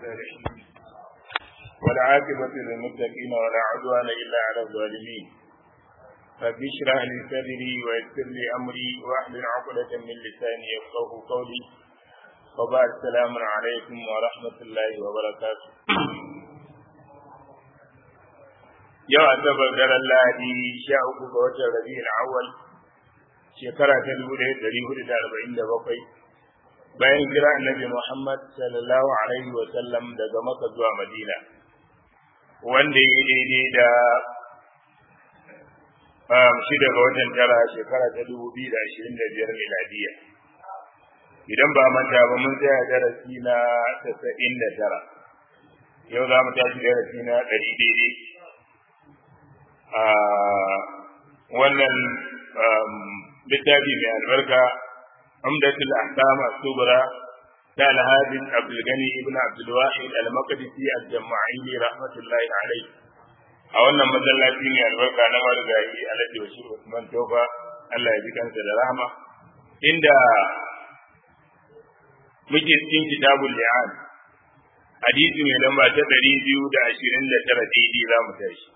الصالحين والعاقبة للمتقين ولا عدوان إلا على الظالمين رب اشرح لي صدري ويسر لي أمري واحلل عقدة من لساني يفقه قولي وبعد السلام عليكم ورحمة الله وبركاته yau asabar daren lahadi sha uku ga watan rabi'ul awwal shekara ta dubu ɗaya ɗari hudu da arba'in da bakwai bayan kira annabi muhammad sallallahu alaihi wa sallam daga maka zuwa madina wanda ya daidai da shi daga watan tara shekara ta dubu biyu da ashirin da biyar miladiya idan ba manta ba mun tsaya darasi na tasa'in da tara yau za mu tashi darasi na ɗari daidai a wannan littafi mai albarka umdatul ahkam as-subra ta al-hadith Abdul Gani ibn Abdul Wahid al-Maqdisi al-Jama'ili rahmatullahi alayhi a wannan masallaci mai albarka na marigayi Alhaji Bashir Usman Tofa Allah ya ji kansa da rahama inda muke cikin kitabul li'an hadisi mai lamba ta 229 daidai za mu tashi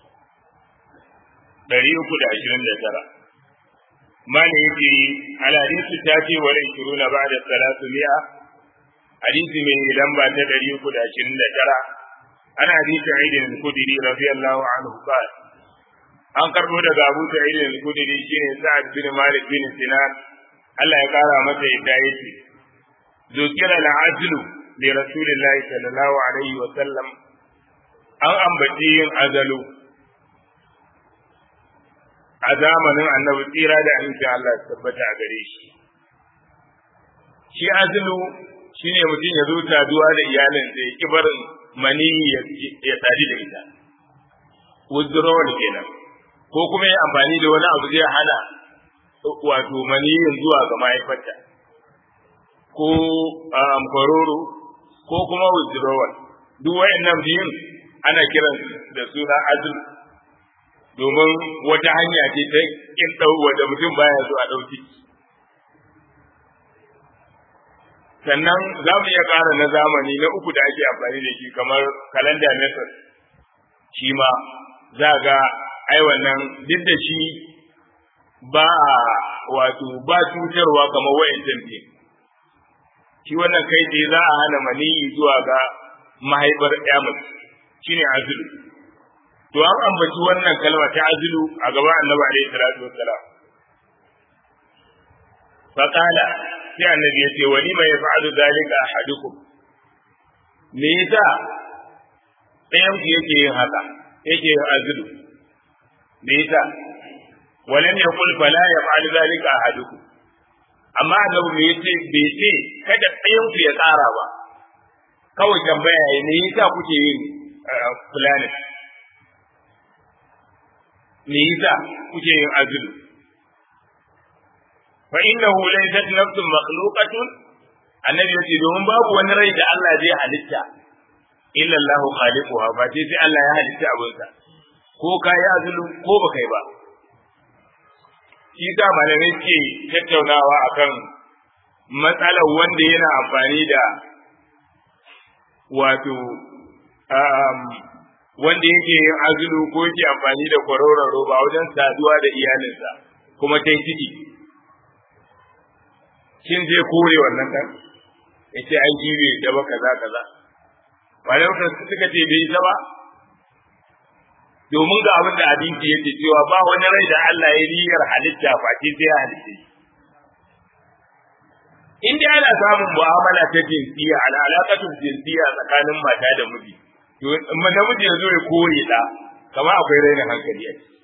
ɗari uku da ashirin da tara. Mani yake alhadisu ta ce wa rai na ba da salatu mi'a, hadisi mai lamba ta ɗari uku da ashirin da tara. Ana hadisi Aidin al-Kudiri radiyallahu anhu qala An karbo daga Abu Sa'id al-Kudiri shine Sa'ad bin Malik bin Sinan Allah ya kara masa yadda yake. Zukira al-ajlu li Rasulillahi sallallahu alaihi wa sallam an ambaci yin azalu a zamanin annabi tsira da amincin Allah su tabbata a gare shi. Shi azulu shi ne mutum ya zo taduwa da iyalin da ya barin maniyi ya sadi da ita. Withdrawal kenan. Ko kuma ya amfani da wani abu zai hana wato maniyin zuwa ga mahaifarta. Ko kwaroro ko kuma withdrawal. Duk wayannan biyun ana kiran da suna azulu. domin wata hanya ce ta kin ɗau da mutum baya so a ɗauki. Sannan za mu iya ƙara na zamani na uku da ake amfani da shi kamar kalanda method shi ma za ga ai wannan duk da shi ba wato ba cutarwa kamar wayan tamfi. Shi wannan kai tsaye za a hana maniyi zuwa ga mahaifar ƴa mace shine azulu. to an ambaci wannan kalma ta azilu a gaba annabi alaihi salatu wassalam fa qala sai annabi ya ce wani mai yaf'alu zalika ahadukum me yasa ɗayan ku yake yin haka yake yin azilu me yasa walam yaqul fala yaf'alu zalika ahadukum amma annabi me yace bai ce kada ɗayan ku ya tsara ba kawai tambaya ne yasa kuke yin fulani me yasa kuke yin azulu fa innahu laysat nafsun makhluqatun annabi yace domin babu wani rai da Allah zai halitta illa Allah khaliquha ba sai sai Allah ya halitta abinsa ko ka yi azulu ko ba kai ba shi da malamai ke tattaunawa akan matsalar wanda yana amfani da wato wanda yake yin azulu ko yake amfani da kwaroron roba wajen saduwa da iyalinsa kuma ta ciki shin zai kore wannan ɗan ya ce an jibe da ba kaza kaza wani suka ce bai isa ba domin ga abin da hadisi yake cewa ba wani rai da Allah ya niyyar halitta face sai ya halitta in dai ana samun mu'amala ta jinsiya ala alaƙatun jinsiya tsakanin mata da miji to namiji ya zo ya kore da kama akwai raina hankali a ciki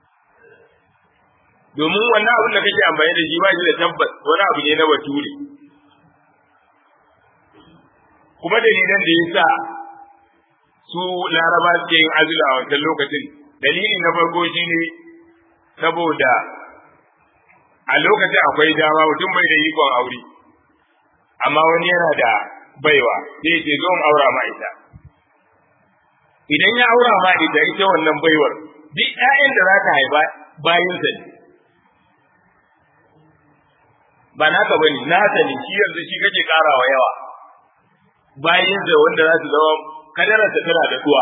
domin wannan abin da kake amfani da shi ba shi da tabbas wani abu ne na bature kuma dalilan da ya sa su laraba suke yin azula a wancan lokacin dalili na farko shi ne saboda a lokacin akwai dama mutum bai da ikon aure amma wani yana da baiwa sai ce zo in aura ma ita idan ya aura ma ita ita wannan baiwar duk ƴaƴan da za ta haifa bayan sa ne ba naka bane nasa ne shi yanzu shi kake karawa yawa bayan da wanda za su zama kadararsa tana da duwa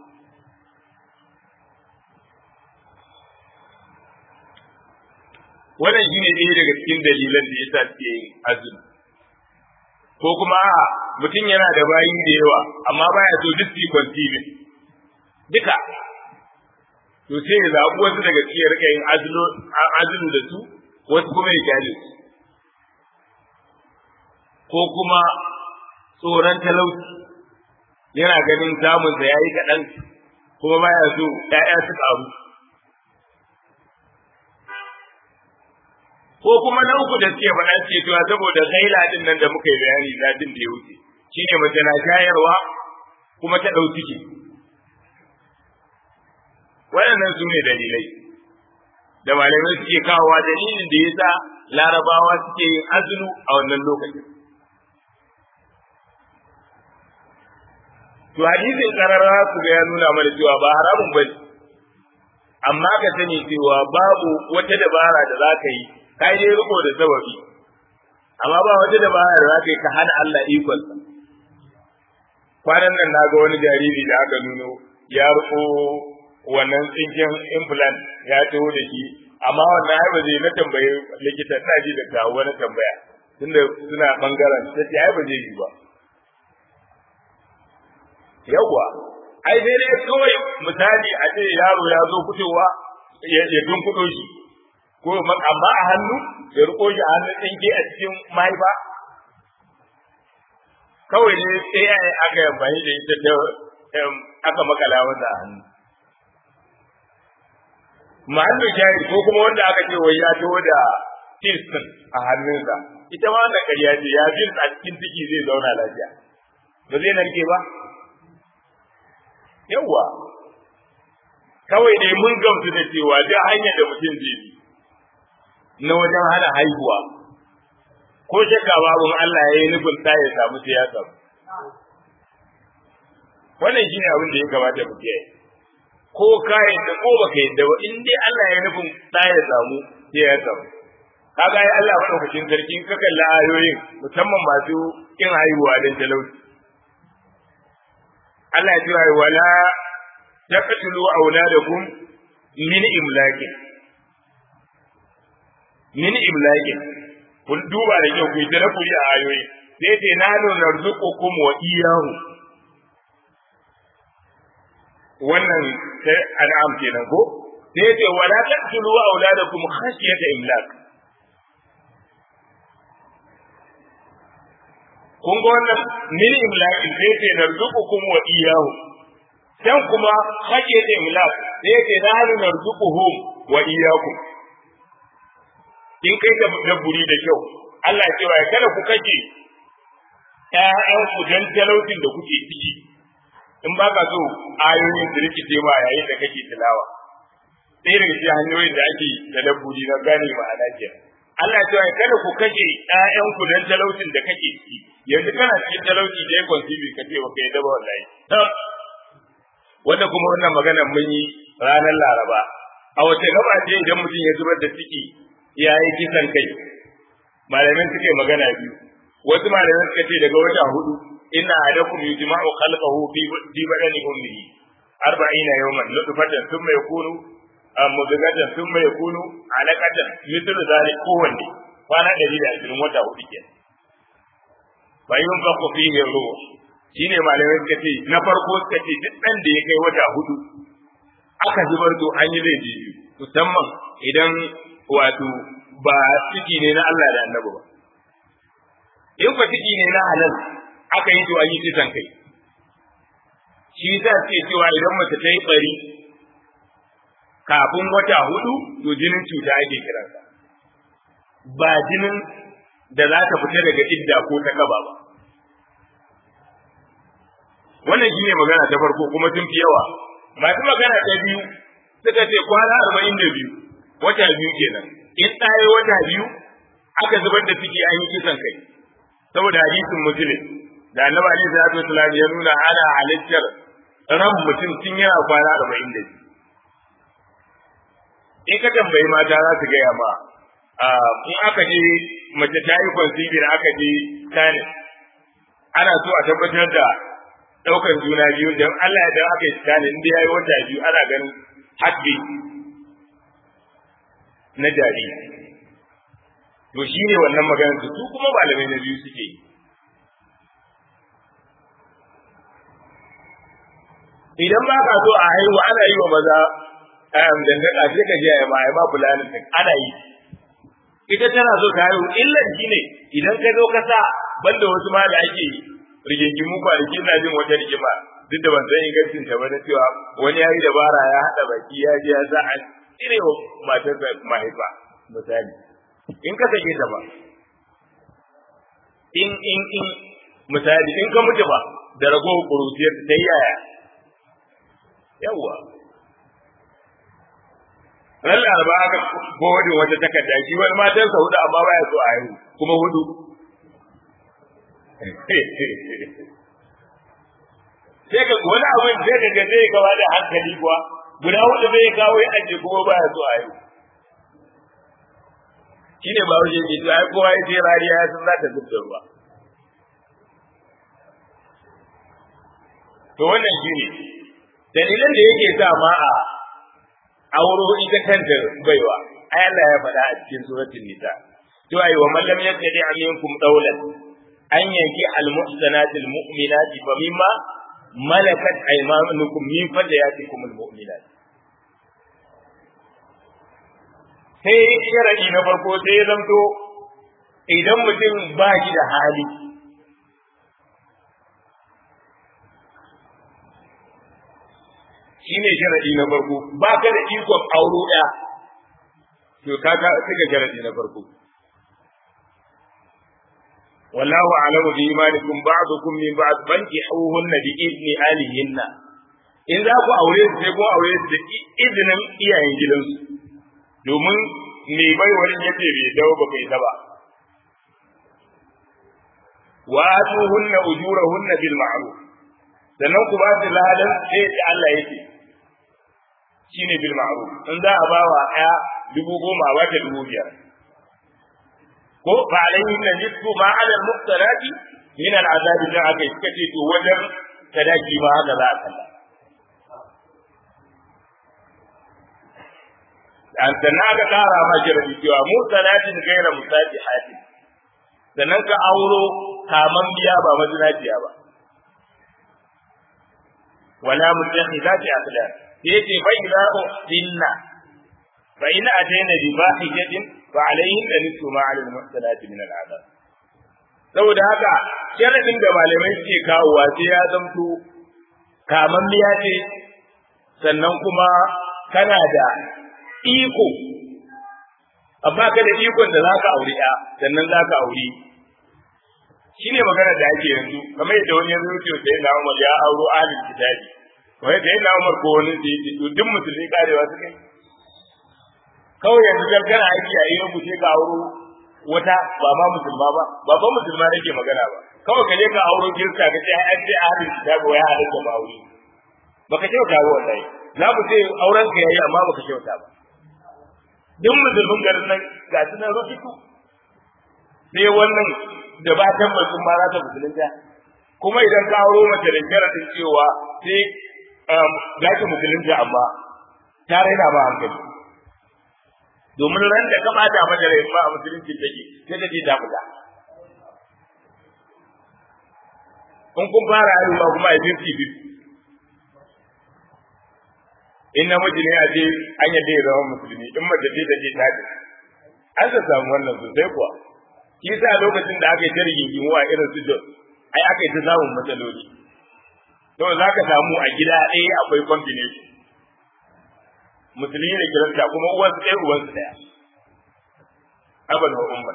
wannan shine ɗaya daga cikin dalilan da yasa suke yin azumi ko kuma a mutum yana da bayi da yawa amma baya so duk su continue duka to sai ya zaɓi wasu daga cikin rika yin azulu da su wasu kuma ya kyale su ko kuma tsoron talauci yana ganin samunsa ya yi kaɗan kuma baya so ‘ya'ya su ƙaru ko kuma na uku da suke faɗa suke cewa saboda gaila din nan da muka yi bayani zatin da ya wuce shine mace na shayarwa kuma ta ɗau ciki waɗannan su ne dalilai da malamai suke kawowa dalilin da yasa larabawa suke yin azulu a wannan lokacin to hadisin karara su ga ya nuna mana cewa ba haramun bane amma ka sani cewa babu wata dabara da za ka yi ka yi riko da sababi amma ba wata dabara da za ka yi ka hana Allah ikonsa kwanan nan na ga wani jariri da aka nuno ya riko wannan tsinken implant ya taho da shi amma wannan ai ba zai na tambaye likita ina ji da kawo wani tambaya tunda suna bangaren ta ce ai ba zai yi ba yawwa ai sai dai kawai misali a ce yaro ya zo fitowa ya tunkuɗo shi ko amma a hannu ya riko shi a hannun tsinke a cikin mahaifa kawai ne sai ya aka yi amfani da ita ta aka makala masa a hannu mahallu shahid ko kuma wanda aka ce wai ya taho da fils a hannunsa ita ma wannan ƙarya ce ya fils a cikin ciki zai zauna lafiya ba zai narke ba yawwa kawai dai mun gamsu da cewa duk hanyar da mutum zai bi na wajen hana haihuwa ko shakka babu Allah ya yi nufin ta ya samu sai ya samu wannan shine abin da ya kamata mu kiyaye ko ka yadda ko baka yadda ba in dai Allah ya nufin ta ya samu sai ya samu kaga ai Allah madaukakin sarki ka kalli ayoyin musamman masu kin haihuwa dan talauci Allah ya ce wala taqtulu auladakum min imlakin min imlakin kun duba da kyau ku yi tarakkuri a ayoyi sai ce na nuna narzuqukum wa iyyahu wannan sai an'am kenan ko sai ce wala taqtulu auladakum khashyata imlak kun ga wannan min imlak sai ce narzuqukum wa iyyahu dan kuma khashyata imlak sai ce na nuna narzuquhum wa iyyakum in kai da dabburi da kyau Allah ya cewa kada ku kace ƴaƴan ku dan talautin da kuke ciki in ba ka so ayoyin da rikice ma yayin da kake tilawa sai daga cikin hanyoyin da ake da dabburi na gane ma'ana ke Allah ya cewa kada ku kace ƴaƴan ku dan talautin da kake ciki yanzu kana cikin talauci da ya consibi ka ce baka yadda ba wallahi wanda kuma wannan magana mun yi ranar Laraba a wace gaba ce idan mutum ya zubar da ciki ya yi kisan kai malamin suka yi magana biyu wasu malamin suka ce daga wata hudu inna adakum yujma'u khalqahu fi fi badani ummihi arba'ina yawman nutfatan thumma yakunu mudghatan thumma yakunu alaqatan mithl zalik kowanne kwana ɗari da ashirin wata hudu ke fa yunfaqu fihi ruh shine malamai suka ce na farko suka ce duk ɗan da ya kai wata hudu aka zubar to an yi laifi musamman idan wato ba ciki ne na Allah da annabi ba in fa ciki ne na halal aka yi to an yi kisan kai shi yasa ce cewa idan mace ta yi bari kafin wata hudu to jinin cuta ake kiransa ba jinin da za ta fita daga idda ko ta kaba ba wannan shine magana ta farko kuma sun fi yawa masu magana ta biyu suka ce kwana arba'in da biyu wata biyu kenan in ɗaya wata biyu aka zubar da ciki an yi kisan kai saboda hadisin muslim da annabi alaihi salatu wasallam ya nuna ana halittar ran mutum tun yana kwana arba'in da biyu in ka tambayi mata za su gaya ma in aka je mace ta yi conceiving aka je tani ana so a tabbatar da ɗaukar juna biyu don Allah idan aka yi tsani inda ya yi wata biyu ana ganin haƙƙi na jariri to shi ne wannan maganar su su kuma malamai na biyu suke yi idan ba ka so a haihu ana yi wa maza dangaka sai ka je a ma a ma fulanin din ana yi ita tana so ta haihu illan shi ne idan ka zo ka sa banda wasu ma da ake rigingimu kwanaki na jin wata rigima duk da ban san ingancin ta ba na cewa wani ya yi dabara ya haɗa baki ya je ya sa an cire wa matarsa mahaifa misali in ka sake ta ba in in in misali in ka mutu ba da ragowar kurutiyar ta yi yaya yawwa ran laraba aka godin wata takarda shi wani matansa hudu amma baya so a haihu kuma hudu sai ka wani abin sai ka ga zai kawo da hankali kuwa guda hudu zai kawo ya ajiye kuma baya so a haihu shine ba wajen ke ai kowa ya je rariya ya san za ta zub da ruwa to wannan shine dalilan da yake sa ma a auro ita kanta baiwa ai Allah ya faɗa a cikin suratul nisa to ai wa man lam yattadi aminkum dawlan an yanki al muhsanati al mu'minati fa mimma malakat aymanukum min fadayatikum al mu'minat sai sharadi na farko sai ya zanto idan mutum ba shi da hali shi ne sharadi na farko ba ka da ikon auro ɗaya to ka ka suka sharadi na farko wallahu a'lamu bi imanikum ba'dukum min ba'd bankihuhunna bi idni alihinna in za ku aure su sai ku aure su da izinin iyayen gidansu domin me bai wani yace bai dawo ba kai ta ba wa atuhunna ujurahunna bil ma'ruf sannan ku ba su ladan sai da Allah yake shine bil ma'ruf in za a bawa ɗaya dubu goma a wata dubu biyar ko fa alayhi na nisfu ma ala al muqtarati min al azabi da aka yi kace to wajen sadaki ma haka za a kalla an sannan aka kara ma jarabi cewa mu salatin gaira musati hati sannan ka auro kaman biya ba mazinaciya ba wala mutakhidati aqlan yace fa idza uhsinna fa in atayna bi fahishatin fa alayhin da nisfu ma ala al-muhsanati min al-adab saboda haka sharadin da malamai suke kawowa sai ya zamto kaman biya ce sannan kuma kana da iko amma ka da ikon da zaka aure ya sannan zaka aure shine magana da ake yanzu kamar yadda wani yanzu yake sai na Umar ya auro ahlul kitabi wai da yana Umar ko wani da yake to duk musulmi karewa suka yi kawai yanzu dan kana aiki a yau sai ka auro wata ba ma musulma ba ba ba musulma nake magana ba kawai ka je ka auro kirista ka ce an ce ahlul kitabi wai halatta ba aure baka kyauta ba wallahi za mu ce auren ka yayi amma baka kyauta ba duk musulmin garin nan ga su nan rufiku sai wannan da ba tabbacin ma za ta musulunta kuma idan ka auro mace da sharadin cewa sai za ki musulunta amma ta raina ba hankali domin ran da ka bata mata rai ba a musulunci take sai ta ce ta fita in kun fara haihuwa kuma a fifty fifty in namiji ne a ce an yadda ya zama musulmi in mace ce ta ce ta ce an ta samu wannan sosai kuwa shi sa lokacin da aka yi ta rigingimu a irin su jos ai aka yi ta samun matsaloli to za ka samu a gida ɗaya akwai combination musulmi da kirista kuma uwansu ɗaya uwansu ɗaya abal wa umar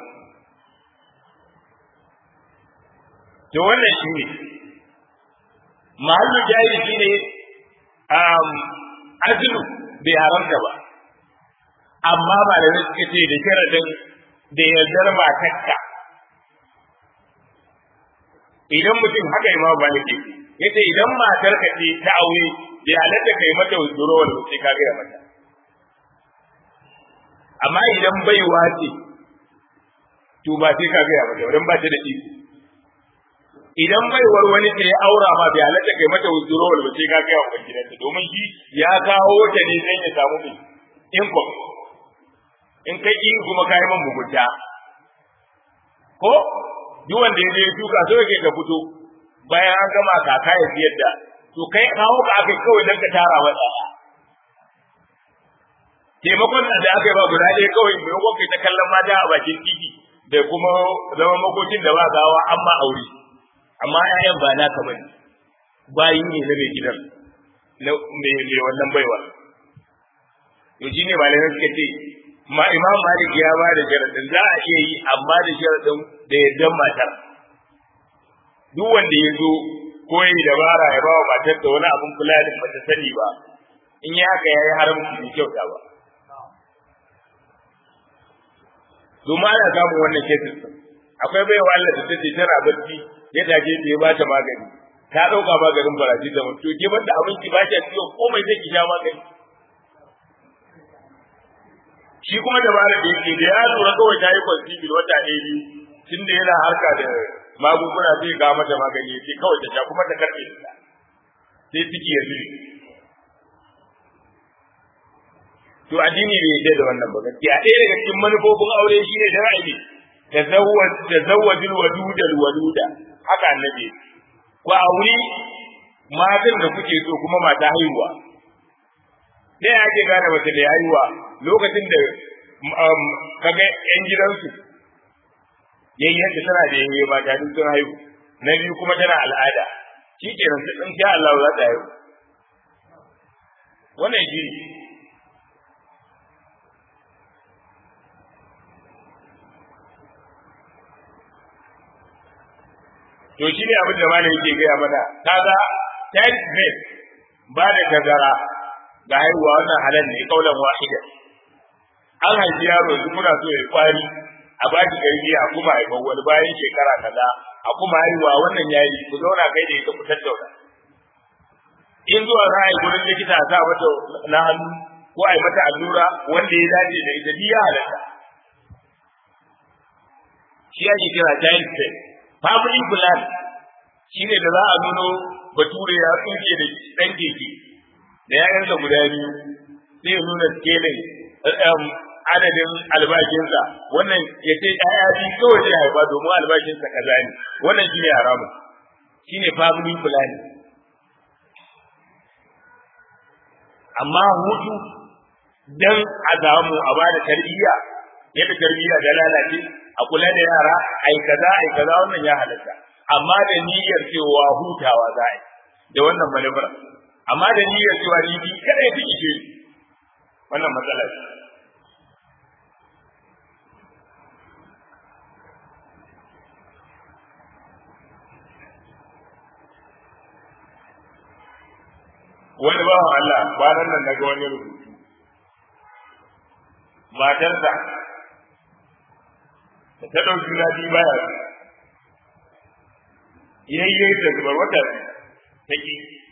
to wannan shi ne mahallu jari shi ne azulu bai haramta ba amma malamai suka ce da sharadin da yardar matarka idan mutum haka imam malik yace idan matarka ce ta aure bai halatta kai mata withdrawal sai ka gaya mata amma idan baiwa ce to ba sai ka gaya mata dan ba ta da iko idan baiwar wani ta ya aura ma bai halatta kai mata withdrawal ba sai ka kai wa gidanta domin shi ya kawo ta ne dan ya samu mai income in kai in kuma kai man mugunta ko duk wanda ya je duka so yake ka fito bayan an gama kaka ya siyar da to kai kawo ka akai kawai dan ka tara wa ɗaya taimakon da aka yi ba guda ɗaya kawai maimakon kai ta kallon mata a bakin titi da kuma zama makokin da ba gawa an ma aure amma ƴaƴan ba naka bane bayi ne na mai gidan na mai wannan baiwa to shine malamai suka ce ma imam malik ya ba da sharadin za a iya yi amma da sharadin da yardan matar duk wanda ya zo ko yi dabara ya ba wa matar da wani abin kula da bata sani ba in ya haka ya yi haramci bai kyauta ba domin ana samun wannan kesin akwai baiwa Allah da take tana barci ya taje ta ya bata magani ta dauka maganin baraji da mutu ke banda abinci ba ta ciwo komai zai ki sha magani shi kuma dabara da yake da ya lura kawai ta yi kwansibil wata ɗaya biyu tun da yana harka da magunguna zai ga mata magani ya ce kawai ta sha kuma ta karɓe ta sai ciki ya zuri to addini bai yarda da wannan ba gaskiya ɗaya daga cikin manufofin aure shine da ra'ayi tazawwaj tazawwajul wadudal waluda haka annabi ku auri matan da kuke so kuma mata haihuwa da ya ake gane mace da haihuwa lokacin da kaga yan gidansu yayyen da tana da yayye mata duk sun haihu na biyu kuma tana al'ada shi kenan sai in sha Allah za ta haihu wannan shi to shi ne abin da malam yake gaya mana kaga child birth ba da tazara ga haihuwa wannan halal ne kaulan wahida an haifi yaro yanzu muna so ya kwari a ba shi karfi a kuma haifar wani bayan shekara kaza a kuma haihuwa wannan yayi ku zauna kai da ita ku tattauna in zuwa za a yi gurin likita a sa mata na hannu ko a yi mata allura wanda ya dace da ita biya halatta shi ake kira child birth family plan shine da za a nuno bature ya tsuke da dan keke da yayansa guda biyu sai ya nuna scaling adadin albashinsa wannan ya ce ɗaya biyu kawai zai haifa domin albashinsa kaza ne wannan shine haramun shine family plan amma hutu dan a samu a bada tarbiyya yadda tarbiyya da lalace a kula da yara ai kaza ai kaza wannan ya halatta amma da niyyar cewa hutawa za a yi da wannan manufar amma da niyyar cewa ni bi kada ya fiki ce wannan matsala ce wani bawan Allah bayan nan naga wani rubutu matarsa da ta ɗauki na biyu baya yayye da zubar wata ta ki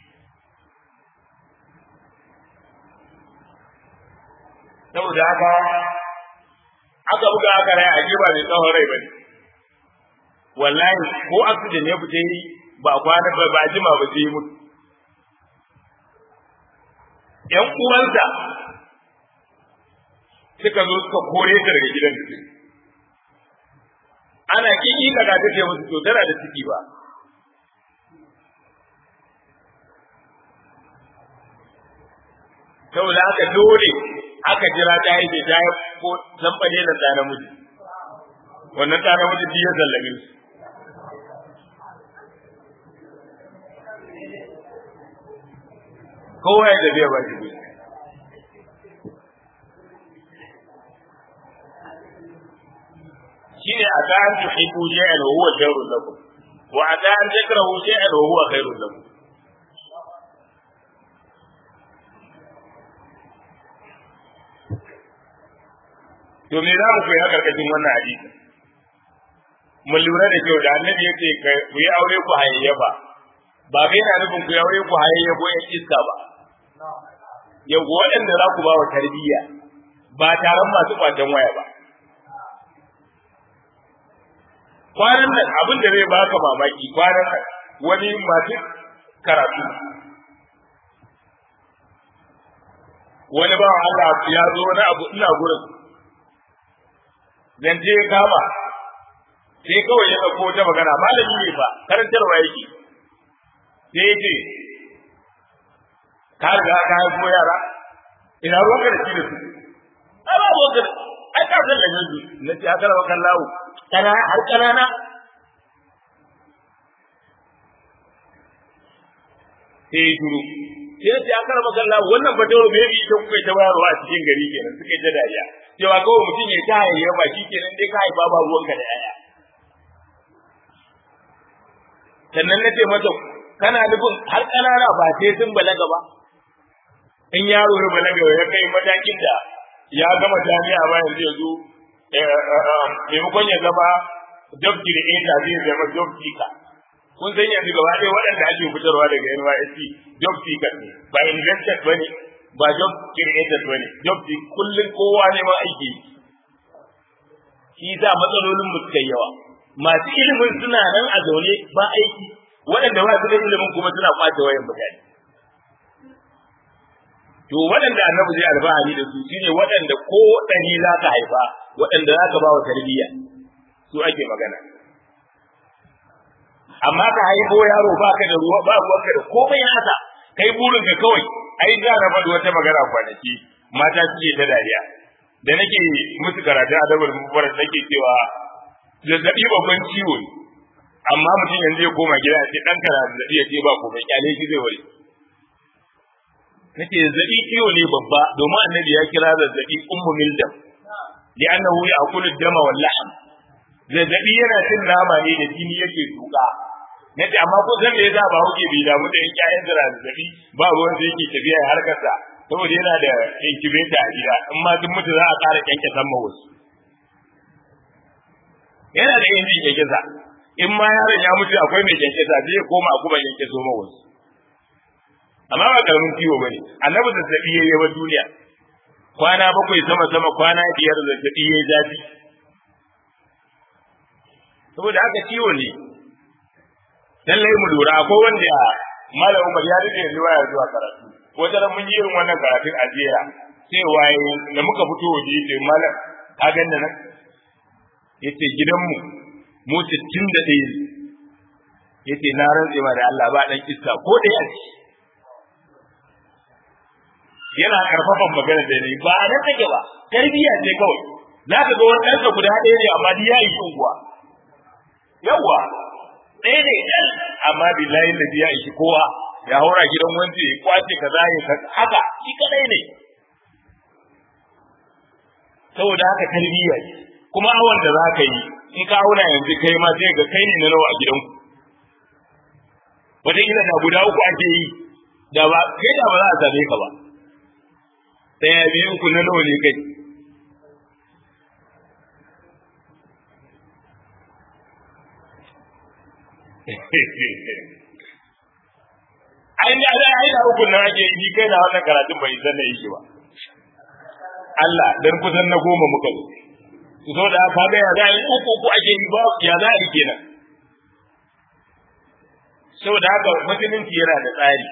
saboda haka aka buga aka rai a ba mai tsawon rai ba ne wallahi ko accident ya fita yi ba kwana ba ba jima ba sai mutu ‘yan uwansa suka zo suka kore ta daga gidan da ana kiki daga ta ce musu to tana da ciki ba saboda haka dole aka jira ta yi ta yi ko zamfane da ɗa namiji wannan ɗa namiji biyu zallame su kowa ya tafiya ba shi gudu shine a ta an tuhibbu shay'an wa huwa sharrun lakum wa a ta an takrahu shay'an wa huwa khairun lakum to me za mu koyi a karkashin wannan hadisi mun lura da kyau da annabi yace ku yi aure ku hayayyafa ba bai yana nufin ku yi aure ku hayayyafo yan iska ba yau waɗanda za ku ba wa tarbiyya ba taron masu kwacen waya ba kwanan nan abin da zai baka mamaki kwanan nan wani masu karatu wani ba Allah ya zo wani abu ina gurin zance ya kama sai kawai ya ɗauko ta magana malami ne ba karantarwa yake sai ya ce ka riga ka haifo yara ina ruwanka da shi da su ai ba ruwanka da ai ka san da yanzu na ce aka rawa kan lawo kana har kanana sai ya shuru sai ya ce aka rawa kan lawo wannan fatawa me yi ta kuka ta bayarwa a cikin gari kenan suka yi ta dariya cewa kawai mutum ya ta hayayya ba shi kenan dai ka haifa ba ruwanka da yaya sannan na ce mata kana nufin har ƙanana ba sai sun balaga ba in yaro ya balaga ya kai matakin da ya gama jami'a ba yanzu ya zo maimakon ya zama job creator zai zama job seeker kun san yanzu gaba ɗaya waɗanda ake fitarwa daga NYSC job seeker ne ba investor ba ne ba job creator ba ne job seeker kullum kowa ne ma aiki shi sa matsalolin mu suka yawa masu ilimin suna nan a zaune ba aiki waɗanda ba su da ilimin kuma suna kwace wayan mutane to waɗanda annabi zai alfahari da su shine waɗanda ko ɗari za ka haifa waɗanda za ka ba wa tarbiyya su ake magana amma ka haifo yaro ba ka da ruwa ba ruwanka da komai haka kai burin ka kawai ai za na faɗi wata magana kwanaki mata suke ta dariya da nake musu karatu a dabar mubarak nake cewa zazzabi babban ciwo ne amma mutum yanzu ya koma gida ya ce dan kana zazzabi ya ce ba komai kyale shi zai wari nake zazzabi ciwo ne babba domin annabi ya kira zazzabi ummu mildam li annahu ya'kulu dama wal lahm zazzabi yana cin nama ne da jini yake tuka nace amma ko san me yasa ba huke bi da mutum ƴaƴan zira zazzabi ba ruwan sai yake tafiya har kasa saboda yana da incubator a gida in ma duk mutu za a ƙara kyanke san wasu yana da injin kyankyasa in ma yaron ya mutu akwai mai kyankyasa zai koma a kuma kyankyaso ma wasu amma ba karamin ciwo bane annabi zazzabi yayi yawa duniya kwana bakwai sama sama kwana biyar zazzabi yayi zafi saboda haka ciwo ne lallai mu lura akwai wanda malam Umar ya rike riwaya zuwa karatu wata ran mun yi irin wannan karatun a jiya sai waye da muka fito waje yace malam ka ganna nan yace gidanmu mu 61 yace na rantse ma da Allah ba dan iska ko ɗaya ce yana karfafan magana da ni ba a nan take ba tarbiyya ce kawai za ka ga wani ɗansa guda ɗaya ne amma duk ya yi unguwa yawwa ɗaya ne ɗan amma billahi da ya ishi kowa ya haura gidan wanda ya kwace kaza ya haka shi kadai ne saboda haka tarbiyya ce kuma awon da za ka yi in ka auna yanzu kai ma sai ga kai ne na nawa a gidanku wataƙila da guda uku ake yi da ba kai da ba za a same ka ba ɗaya biyu ku na nawa ne kai ai da da ai da uku nan ake yi kai na wannan karatun bai san da yake ba Allah dan kusan na goma muka zo su so da ka ga ya za yi uku uku ake yi ba ya za yi kenan saboda haka musulunci yana da tsari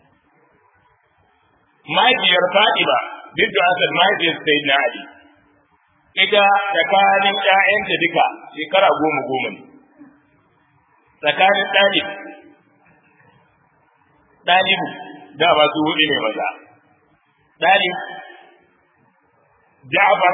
mahaifiyar Fatima bintu Asad mahaifiyar Sayyidina Ali ita tsakanin ƴaƴanta duka shekara goma goma ne tsakanin ɗalib ɗalibu da ba su hudu ne maza ɗalib Ja'far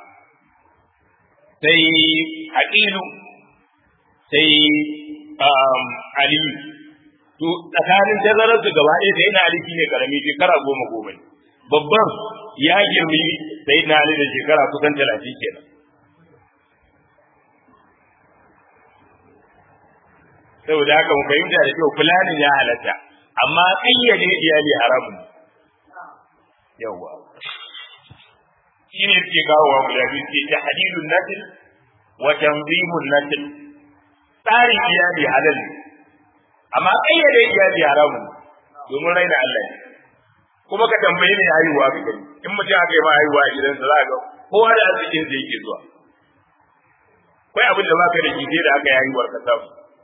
sai Aqilu sai Aliyu to tsakanin tazarar su gaba ɗaya sai na Ali shine karami shekara goma goma ne babban ya girmi sai na Ali da shekara kusan talatin kenan saboda haka mu fahimta da kyau fulanin ya halatta amma kayyade iyali haramun yawa shi ne suke kawo wa guda biyu ce tahdidun nasl wa tanzimun nasl tsarin iyali halal amma kayyade iyali haramun domin raina Allah ne kuma ka tambaye ne haihuwa ka gani in mutum aka yi ma haihuwa a gidansa za ga kowa da arzikin da yake zuwa kai abin da baka da shi sai da aka yayi warka samu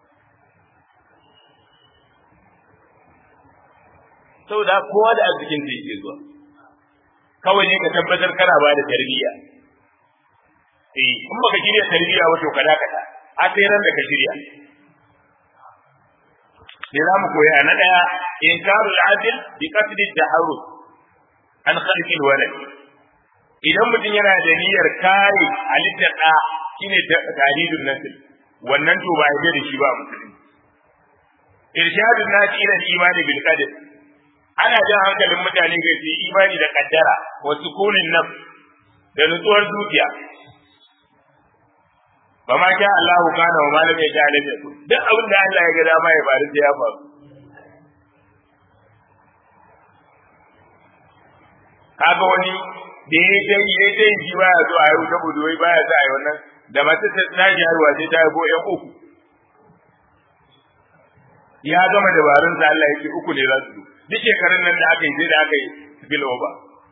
saboda kowa da arzikin da yake zuwa kawai ne ka tabbatar kana ba da tarbiyya eh in baka shirya tarbiyya wato ka dakata a sai ran da ka shirya sai za mu koya na daya inkarul adl bi qasd at-taharrus an khalqil walad idan mutum yana da niyyar kare halittar da shine tahdidun nasl wannan to ba ya da shi ba musulmi irshadun nasi ila imani bil qadr ana jan hankalin mutane ga su imani da kaddara wa sukunin nafs da nutsuwar zuciya ba ma sha Allahu kana wa malam ya sha lam yakun duk abin da Allah ya ga dama ya faru sai ya faru kaga wani da ya dai ya dai ji baya zo a yau saboda wai baya za a yi wannan da mace ta tashi harwa sai ta go yan uku ya gama dabarun sa Allah yake uku ne za su duk shekarun nan da aka yi sai da aka yi spill over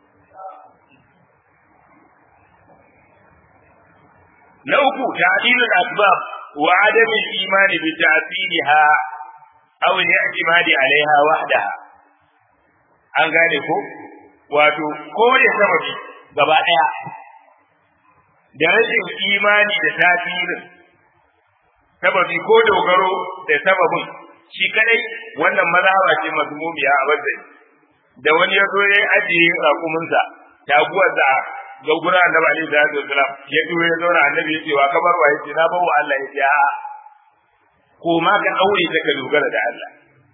na uku ta'dilul asbab wa adam al-iman bi ta'diliha aw al-i'timadi 'alayha wahdaha an gane ko wato kore sababi gaba daya da rashin imani da tasirin sababi ko dogaro da sababin shi kadai wannan mazhaba ce mazmumiya a bazai da wani ya zo ya ajiye rakuminsa taguwarsa ga gura annabi alaihi salatu wasalam ya duwe ya zauna annabi ya ce wa kamar wa yace na bawa Allah ya ce a ko ma ka aure ta ka dogara da Allah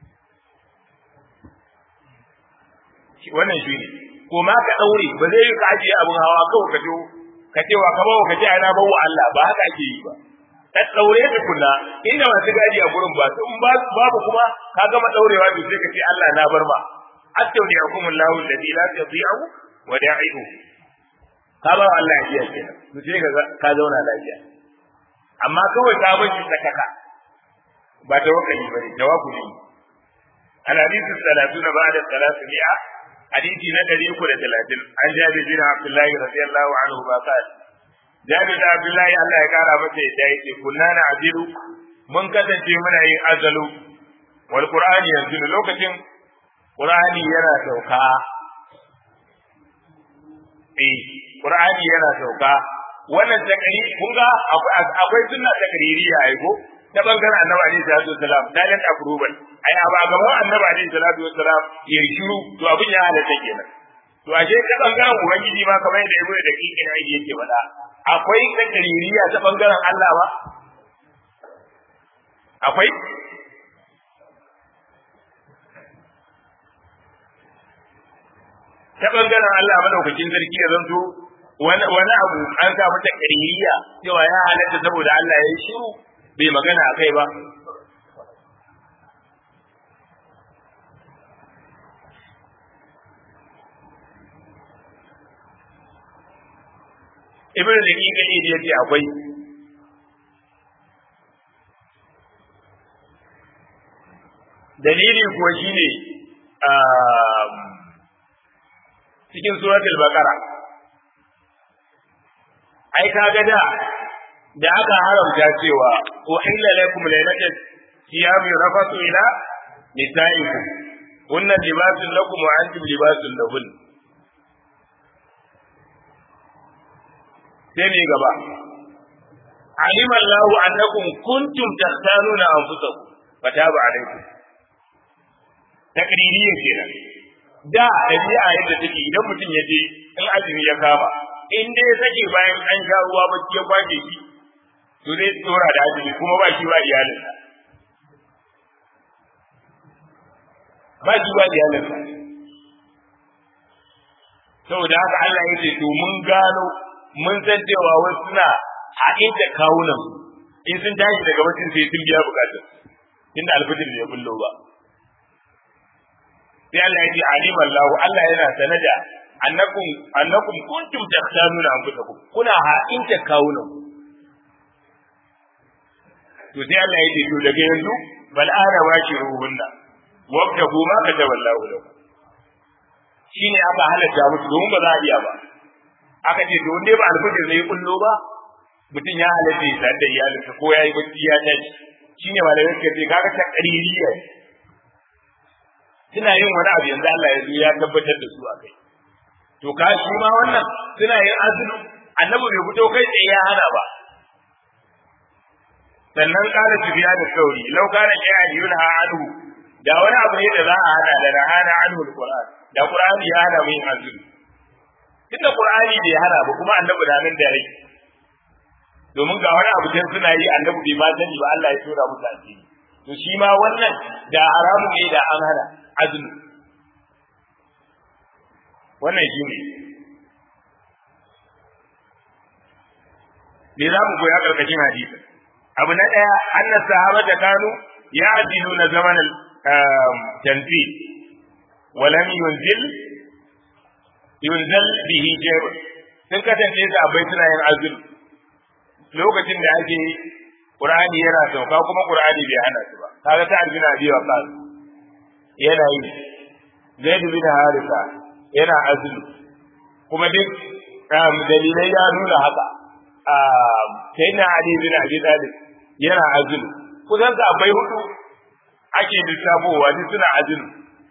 wannan shi ne ko ma ka daure ba zai yi ka ajiye abin hawa kawai ka jo ka ce wa ka bawa ka ce ai na bawa Allah ba haka ake yi ba ka daure ta kula inda masu gadi a gurin ba in babu kuma ka gama daurewa to sai ka ce Allah na bar ma astawdi'ukumullahu alladhi la tadhi'u wada'ihu ka ba Allah ya iya kenan to sai ka ka zauna lafiya amma kawai ka bar shi sakaka ba tawakkali bane tawakkuli al hadithu salatuna ba'da salatu mi'a hadisi na 330 an jabi bin Abdullahi radiyallahu anhu ba ka jabi da Abdullahi Allah ya kara masa yadda yake kunna na ajiru mun kasance muna yin azalu wal qur'ani yanzu lokacin qur'ani yana sauka eh Qur'ani yana sauka wannan takari kun ga akwai sunna takaririya ai ko ta bangaren Annabi alaihi salatu wasalam silent approval ai a ba gaban Annabi alaihi salatu wasalam ya shiru to abin ya halatta kenan to ashe ta bangaren ubangiji ma kamar yadda Ibnu da kikin ai yake faɗa akwai takaririya ta bangaren Allah ba akwai ta bangaren Allah madaukakin sarki ya zanto wani abu an samu ta ƙaririya cewa ya halatta saboda Allah ya yi shiru bai magana a kai ba. Ibn da ƙiƙa ne ya ce akwai dalili kuwa shine cikin suratul baqara ai kaga da da aka haramta cewa uhilla lakum laylatul siyam rafatu ila nisaikum kunna libasun lakum wa antum libasun lahun sai ne gaba علم الله أنكم كنتم تختارون أنفسكم فتاب عليكم تقريريا كده da ɗabi'a yadda take idan mutum ya je in azumi ya kama in dai ya sake bayan an sha ruwa bacci ya kwace shi to zai tsora da azumi kuma ba shi ba iyalinsa ba shi ba iyalinsa saboda haka Allah ya ce to mun gano mun san cewa wasu suna haɗin da kawunan in sun tashi daga mutum sai sun biya bukatar tunda alfijir ya bullo ba sai Allah ya ce alim Allah Allah yana sanada annakum annakum kuntum takhtanuna anfusakum kuna ha'in ta kawunan to sai Allah ya ce to daga yanzu bal ana washiruhunna wabtahu ma kataba Allah lakum shine aka halatta musu domin ba za a iya ba aka ce to wanda ba alfajir ne kullo ba mutum ya halatta ya sadu da iyalinsa ko ya yi bacci ya tashi shine malamai suka ce kaga ta qaririya suna yin wani abu yanzu Allah ya zo ya tabbatar da su a kai to ka shi ma wannan suna yin azumi annabi bai fito kai tsaye ya hana ba sannan kala tafiya da sauri lau kana ya yunha anhu da wani abu ne da za a hana da rahana anhu alquran da qur'ani ya hana mu yin azumi tunda qur'ani bai hana ba kuma annabi da nan da rai domin ga wani abu can suna yi annabi bai ma sani ba Allah ya tura musu asiri to shi ma wannan da haramu ne da an hana azumi wannan shi ne me za mu koya karkashin hadisi abu na ɗaya annas sahabata kanu ya'diluna zaman al-tanfil wa lam yunzil yunzal bihi jayr sun kasance sahabbai suna yin azumi lokacin da ake Qur'ani yana sauka kuma Qur'ani bai hana su ba kaga ta albina abi wa qas yana yi Zaid bin Harisa yana azumi kuma duk dalilai ya nuna haka sai na Ali bin Abi Talib yana azumi kusan sa bai hudu ake lissafowa duk suna azumi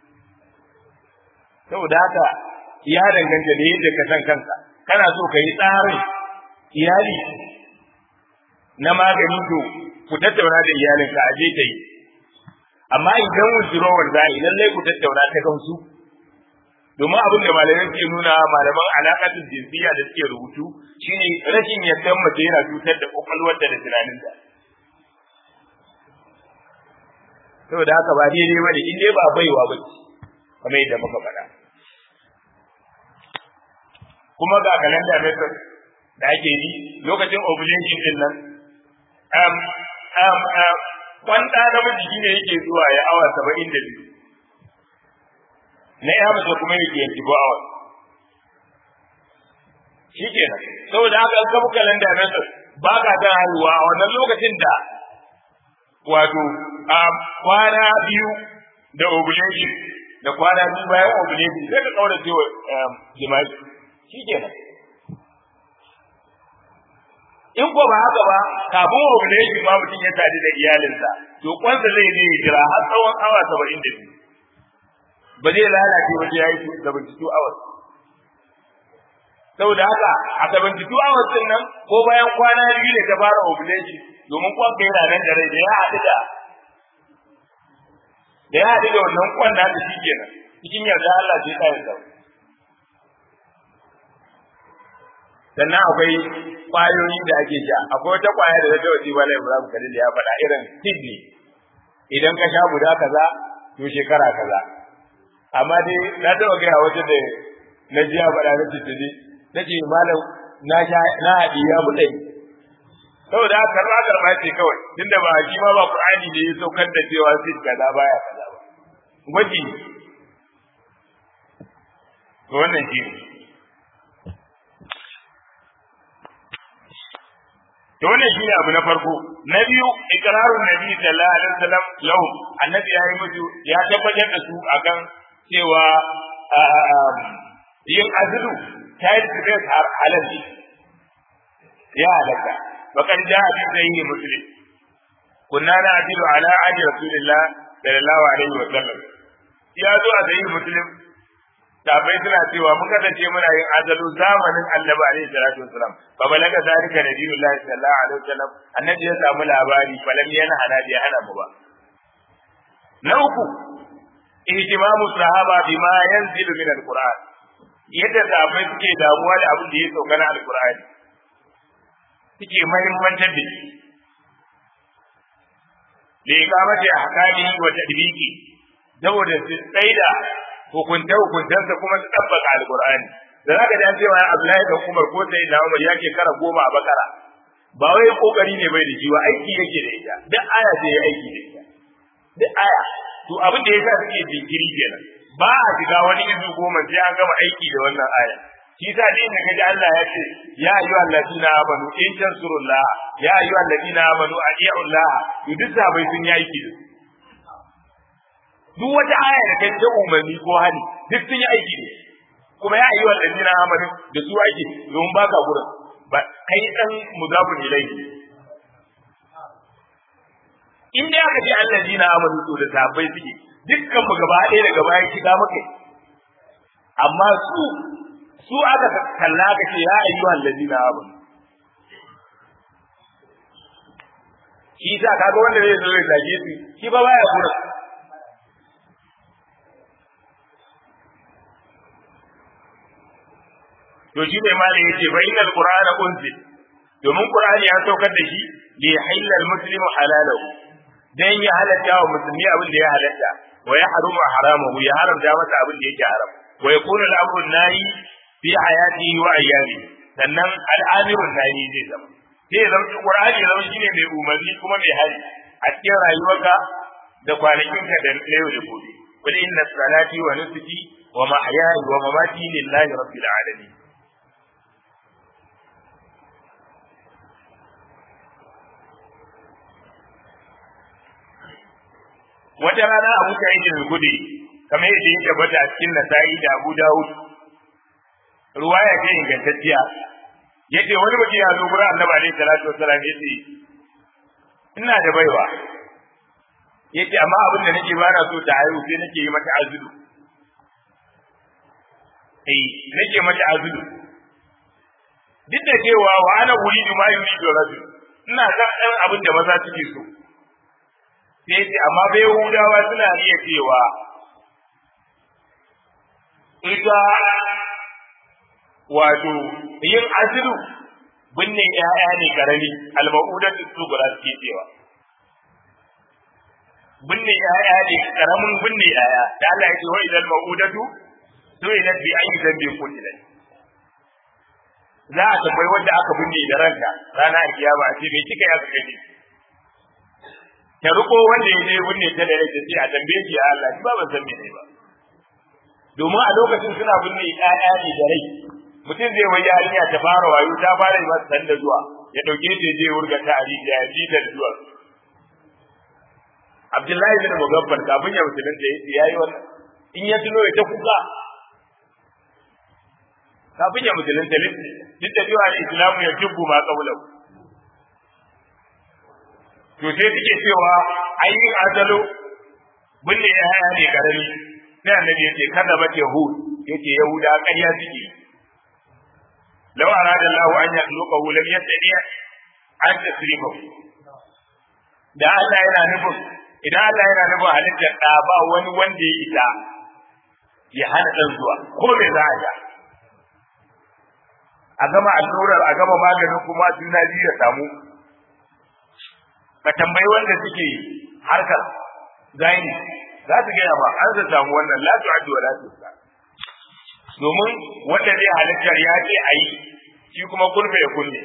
saboda haka ya danganta da yadda ka san kanka kana so ka yi tsarin iyali na magani to ku tattauna da iyalinka a je ta yi amma idan wujurowar za a yi lallai ku tattauna ta gamsu domin abin da malamai ke nuna malaman alaƙatun jinsiya da suke rubutu shine rashin yadda mace yana cutar da kwakwalwarta da tunaninta saboda haka ba daidai ba ne in dai ba baiwa ba ce kamar yadda muka faɗa kuma ga kalanda method da ake yi lokacin ovulation din nan um, um, um, kwanta namiji shine yake zuwa ya awa saba'in da biyu na ya mace kuma yake yanki ko awa shi kenan saboda haka an kafa kalanda na ba ka ta haihuwa a wannan lokacin da wato a kwana biyu da ovulation da kwana biyu bayan ovulation sai ka kaura cewa jima'i shi kenan in ko ba haka ba kafin ovulation ma mutum ya tare da iyalinsa to kwansa zai je jira har tsawon awa saba'in da biyu ba zai lalace ba sai ya yi seventy two hours saboda haka a seventy two hours din nan ko bayan kwana biyu ne ta fara ovulation domin kwan ka yana nan da rai da ya haɗu da da ya haɗu da wannan kwan da shi kenan cikin yarda Allah sai tsayin sa sannan akwai kwayoyi da ake sha akwai wata kwaya da ta wasi bala Ibrahim Khalil ya faɗa irin kidney idan ka sha guda kaza to shekara kaza amma dai na taɓa gaya wata da na ji ya faɗa na tattali na ce malam na sha na haɗi ya buɗe saboda haka karɓa karɓa ce kawai tunda ba shi ma ba Qur'ani ne ya saukar da cewa sai kaza baya kaza ba gwaji to wannan shi ne to wannan shine abu na farko na biyu ikrarun nabi sallallahu alaihi wasallam lahu annabi ya yi musu ya tabbatar da su akan cewa yin azulu ta yi tafiyar har halal ne ya halaka bakar ja a cikin sahihi muslim kunna na adilu ala adi rasulillah sallallahu alaihi wasallam ya zo a sahihi muslim sabai suna cewa mun kasance muna yin azalu zamanin annabi alaihi salatu wasalam fa balaga zalika nabiyullah sallallahu alaihi wasallam annabi ya samu labari falam yana hana bi hana mu ba na uku ihtimamu sahaba bima yanzilu min alquran yadda sahabbai suke damuwa da abin da ya sauka na alqur'ani suke muhimmancin da shi da ikamati ahkamihi wa tadbiqi saboda su tsaida hukunta hukuntansa kuma su tabbaka alqur'ani da zaka ji an cewa Abdullahi da Umar ko sai da Umar yake kara goma a bakara ba wai kokari ne bai da shi ba aiki yake da ita duk aya ce ya aiki da ita duk aya to abin da yasa suke jinkiri kenan ba a shiga wani izu goma sai an gama aiki da wannan aya shi sa dai da kaji Allah ya ce ya ayyuhal ladina amanu in tansurullah ya ayyuhal ladina amanu atiiullah to duk sabai sun yi aiki da duk wata aya da kai ta umarni ko hali duk sun yi aiki da kuma ya ayyuhal ladina amanu da su aiki domin baka gurin ba kai dan mudafun ilayhi in dai aka ce allazina amanu to da sahabbai suke dukkan mu gaba ɗaya daga baya shiga muka amma su su aka kalla ka ce ya ayyuhal ladina amanu shi sa kaga wanda zai zo ya zage su shi ba baya kura to shi ne malai yace fa innal qur'ana unzil domin qur'ani ya saukar da shi li yahilla al muslimu halalahu dan ya halatta wa musulmi abin da ya halatta wa ya haruma haramahu ya haramta masa abin da yake haram wa yakunu al amru nahi fi hayatihi wa ayyami sannan al amiru nahi zai zama sai ya zama qur'ani zama shine mai umarni kuma mai hali a cikin rayuwarka da kwanakinka da yau da gobe qul inna salati wa nusuki wa mahyaya wa mamati lillahi rabbil alamin wata rana Abu Sa'id al-Khudri kamar yadda ya tabbata a cikin Nasa'i da Abu Dawud ruwaya ce ingantacciya yace wani mutum ya zo gurin Annabi alaihi salatu wasallam yace ina da baiwa yace amma abin da nake bana so ta haihu sai nake yi mata azudu eh nake mata azudu duk da cewa wa ana uridu ma yuridu rajul ina san ɗan abin da maza suke so sai ce amma bai Yahudawa suna iya cewa ita wato yin azilu binne ƴaƴa ne karami al-ma'udatu sugura suke cewa binne ƴaƴa ne karamin binne ƴaƴa da Allah ya ce wa idan ma'udatu su'ilat bi ayyi dhanbin qutilat za a tambayi wanda aka binne da ranka rana a kiyama a ce me kika ya ka gani ta riko wanda ya je binne ta da rai ta ce a tambaye shi ya Allah ba ban san me ne ba domin a lokacin suna binne ƴaƴa ne da rai mutum zai wai yarinya ta fara wayo ta fara yi masa sanda zuwa ya dauke ta je wurga ta a rijiya ya ji ta zuwa Abdullahi bin Mugaffar kafin ya musulunta ya ce yayi wannan in ya tuno ya ta kuka kafin ya musulunta duk da cewa islamu ya jubbu ma kaulahu to sai suke cewa ainihin azalo binne ya haya ne karami sai annabi yace kada ba yahud yace yahuda ƙarya suke law arada Allah an yakhluqahu lam yastati an tasrifahu da Allah yana nufin idan Allah yana nufin halittar da ba wani wanda ya isa ya hana dan zuwa ko me za a ga a gama allurar a gama maganin kuma juna biyu ya samu ka tambayi wanda suke harkar zaini za su gaya ba an za samu wannan la tu'addu wa la tusa domin wanda zai halittar ya ce a yi shi kuma kulfe ya kunne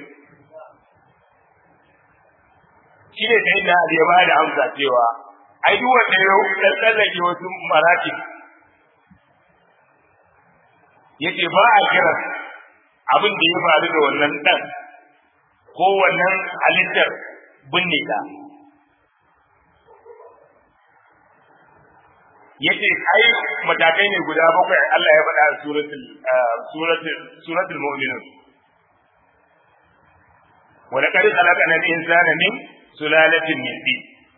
shi ne sai na ya ba da amsa cewa ai duk wanda ya tsallake wasu marati yace ba a kira abin da ya faru da wannan dan ko wannan halittar binne ta yace ai matakai ne guda bakwai Allah ya faɗa a suratul suratul suratul mu'minun wa laqad khalaqna al-insana min sulalatin min tin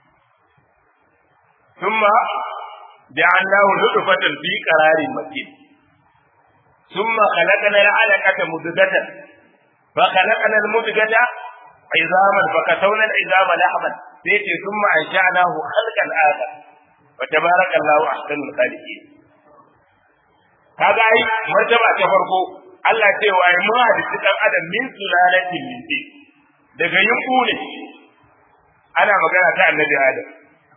thumma ja'alnahu nutfatan fi qararin makin thumma khalaqna al-'alaqata mudghatan فخلقنا المدغة عظاما فكسونا العظام لحما سيتي ثم انشاناه خلقا اخر وتبارك الله احسن الخالقين kaga ai martaba ta farko Allah ce wa ai mun hadisi dan adam min sulalatin min tin daga yunku ne ana magana ta annabi adam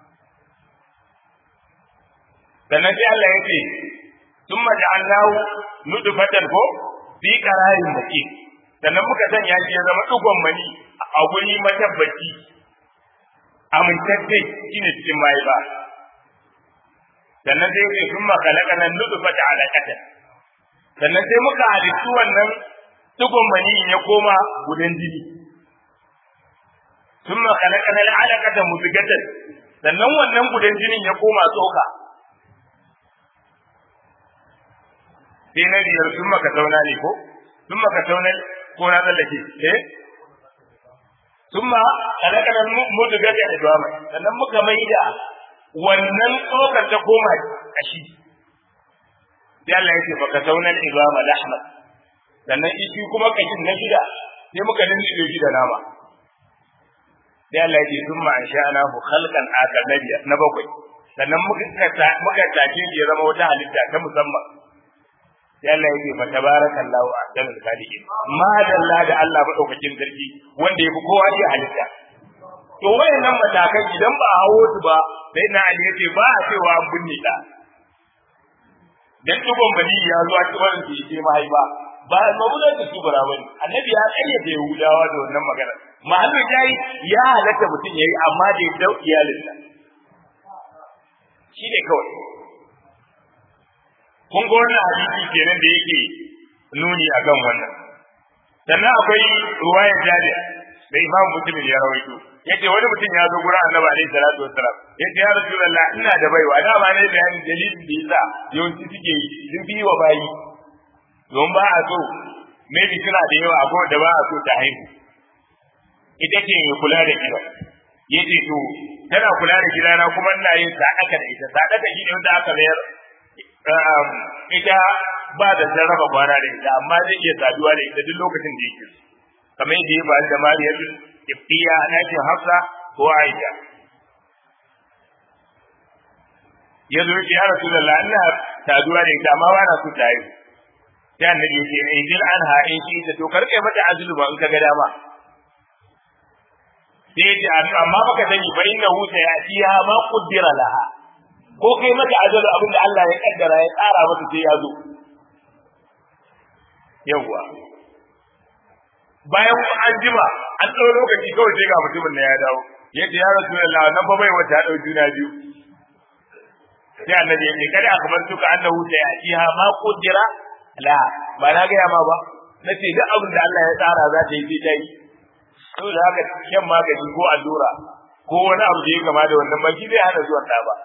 sannan sai Allah ya ce thumma ja'alnahu nutfatan ko fi qararin makin sannan muka sanya shi ya zama dugon mani a guri matabbaci amintacce shine cikin mai ba sannan sai yake sun makalaka nan nudufa ta alaƙata sannan sai muka halittu wannan dugon mani ya koma gudan jini sun makalaka nan alaƙata muzigatan sannan wannan gudan jinin ya koma tsoka sai na biyar sun maka zauna ne ko sun maka zauna ko na tsallake eh summa kalakana mudga da idwama sannan muka maida wannan tsokar ta koma kashi sai Allah ya ce baka saunan idwama lahma sannan shi kuma kashin na shida sai muka dindibe shi da nama sai Allah ya ce summa ansha'na hu khalqan akar na bakwai sannan muka muka tace shi ya zama wata halitta ta musamman sai Allah yake fa tabarakallahu ahsanul khaliqin ma dalla da Allah madaukakin sarki wanda yafi kowa iya halitta to wayannan matakan idan ba a hawo su ba sai na Ali yace ba a cewa an binne ta dan dubon bani ya zo a cikin su yace mahaifa ba mabulan da su bara bane annabi ya kayyade Yahudawa da wannan magana mahallin jayi ya halatta mutum yayi amma da ya dau iyalinsa shi ne kawai kun ga wannan hadisi kenan da yake nuni akan wannan sannan akwai ruwaya jari da imam muslim ya rawaito yace wani mutum ya zo gurin annabi alaihi salatu wassalam yace ya rasulullah ina da baiwa da ba ne bayanin dalilin da yasa yawanci suke yi sun bi wa bayi don ba a so maybe suna da yawa akwai da ba a so ta haihu ita ce mai kula da gida yace to tana kula da gidana kuma ina yin sadaka da ita sadaka shi ne wanda aka mayar ita ba da sarrafa kwana da ita amma zai iya saduwa da ita duk lokacin da yake kamar yadda ya faru da Mariyar Ibtiya na ce Hafsa ko Aisha ya zo ya Rasulullah ina saduwa da ita amma ba na so ta yi sai annabi ya ce in jil anha in shi ta to karke mata azulu ba in ka ga dama sai ce amma baka sani fa inna hu sayatiha ma qaddara laha ko kai mata ajalu abin da Allah ya kaddara ya tsara mata sai ya zo yawwa bayan an jima an tsaro lokaci kawai sai ga mutumin da ya dawo yace ya rasulullah nan fa bai wata dau juna biyu sai annabi ya ce kada akbartuka annahu sayatiha ma qaddara la ba na ga ma ba nace duk abin da Allah ya tsara za ta yi sai ta yi saboda haka shan magani ko allura ko wani abu da ya gama da wannan ba shi zai hana zuwan ɗa ba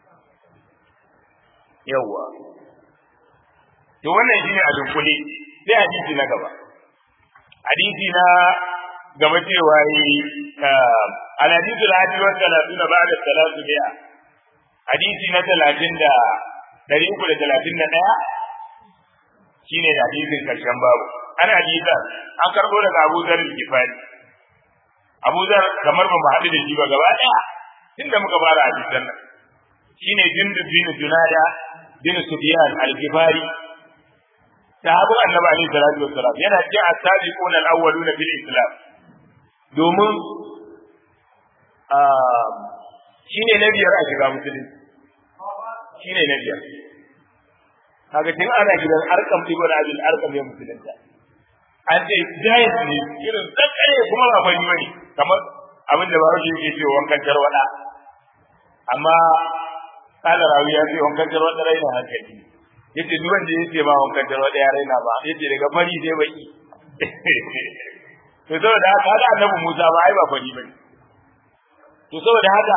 yawwa to wannan shi ne a dunkule sai hadisi na gaba hadisi na gaba cewa yi alhadisu alhadi wa talatu na ba'da talatu biya hadisi na talatin da ɗari uku da talatin da ɗaya shine hadisin karshen babu ana hadisa an karɓo daga Abu Dharr al-Ghifari Abu Zar kamar ba mu haɗu da shi ba gaba ɗaya tunda muka fara hadisan nan shine Jundub bin Junada bin Sufyan al-Ghifari sahabu Annabi alaihi salatu wassalam yana cikin as-sabiquna al-awwaluna fil Islam domin shine na biyar a shiga musulunci shine na biyar kaga tun ana gidan arkam ibn abdul arkam ya musulunta an ce giant ne irin tsakare kuma ba fari bane kamar abin da bawo yake cewa wankan tarwada amma kala rawi ya ce wankan tarwada raina hankali yace duk wanda yace ba wankan tarwada ya raina ba yace daga fari sai baki to saboda haka haka annabi Musa ba ai ba fari bane to saboda haka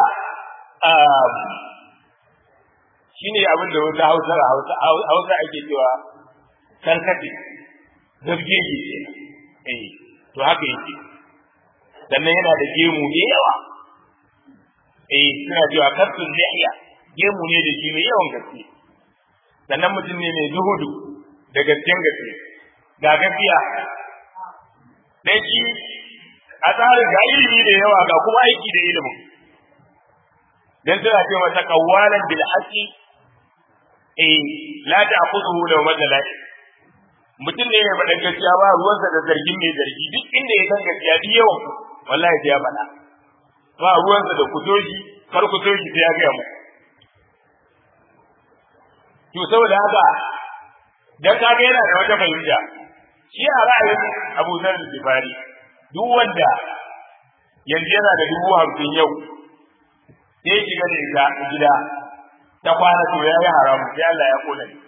shine abin da wata Hausa Hausa Hausa ake cewa karkate zargege eh to haka yake sannan yana da gemu ne yawa eh suna cewa kafin lihiya gemu ne da shi mai yawan gaske sannan mutum ne mai zuhudu da gasken gaske ga gaskiya dan shi a tsarin ga ilimi da yawa ga kuma aiki da ilimin dan suna ce masa kawalan bil haqi eh la ta'khudhu law madalai mutum ne mai faɗa gaskiya ba ruwansa da zargin mai zargi duk inda ya san gaskiya duk yawan wallahi sai ya faɗa ba ruwansa da kutoshi kar kutoshi sai ya gaya mu to saboda haka dan kaga yana da wata fahimta shi a ra'ayin Abu Zar Gifari duk wanda yanzu yana da dubu hamsin yau sai shiga da ita gida ta kwana to ya yi haramu sai Allah ya kona ni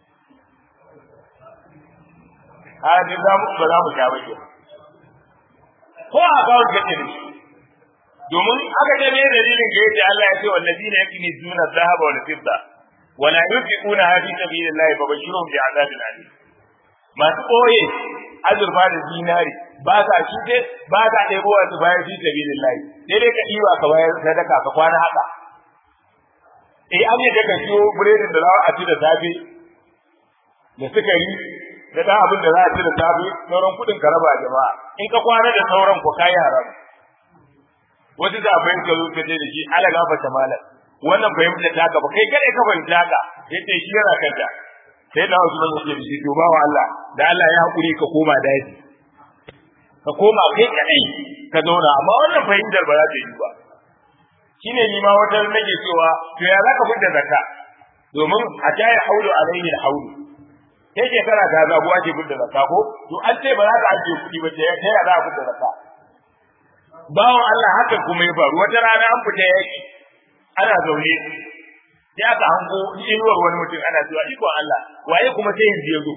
a ne za mu ba za mu sha ba ko a kawo gace ne domin aka ce ne dalilin ga yadda Allah ya ce wallazina yaknizuna dhahaba wal fidda wa la yunfiquna fi sabilillahi fa bashirhum bi azabin alim masu ɓoye azurfa da zinari ba ka shi dai ba ka ɗebo wasu bayan fi sabilillahi sai dai ka ɗiba ka bayar sadaka ka kwana haka eh an yi ka siyo biredin da za a ci da safe da sukari da ɗan abin da za a ci da safe sauran kuɗin ka raba jama'a in ka kwana da sauran ku kayi haram wasu da abin ka zo ka ce da shi ala gafarta malam wannan fahimta ta ka ba kai kada ka fahimta ka yace shi yana kanta sai da wasu ban yake shi to bawa Allah da Allah ya hakuri ka koma daji ka koma kai kadai ka zauna amma wannan fahimtar ba za ta yi ba shine ni ma wata nake cewa to ya zaka fitar zakka domin a ta yi haulu alaihi alhaulu kai ke kana ta zabu ake fitar zakka ko to an ce ba za ka ajiye kuɗi ba ta ya za a fitar zakka bawan Allah haka kuma ya faru wata rana an fita yaki ana zaune sai aka hango inuwar wani mutum ana cewa ikon Allah waye kuma sai yanzu ya zo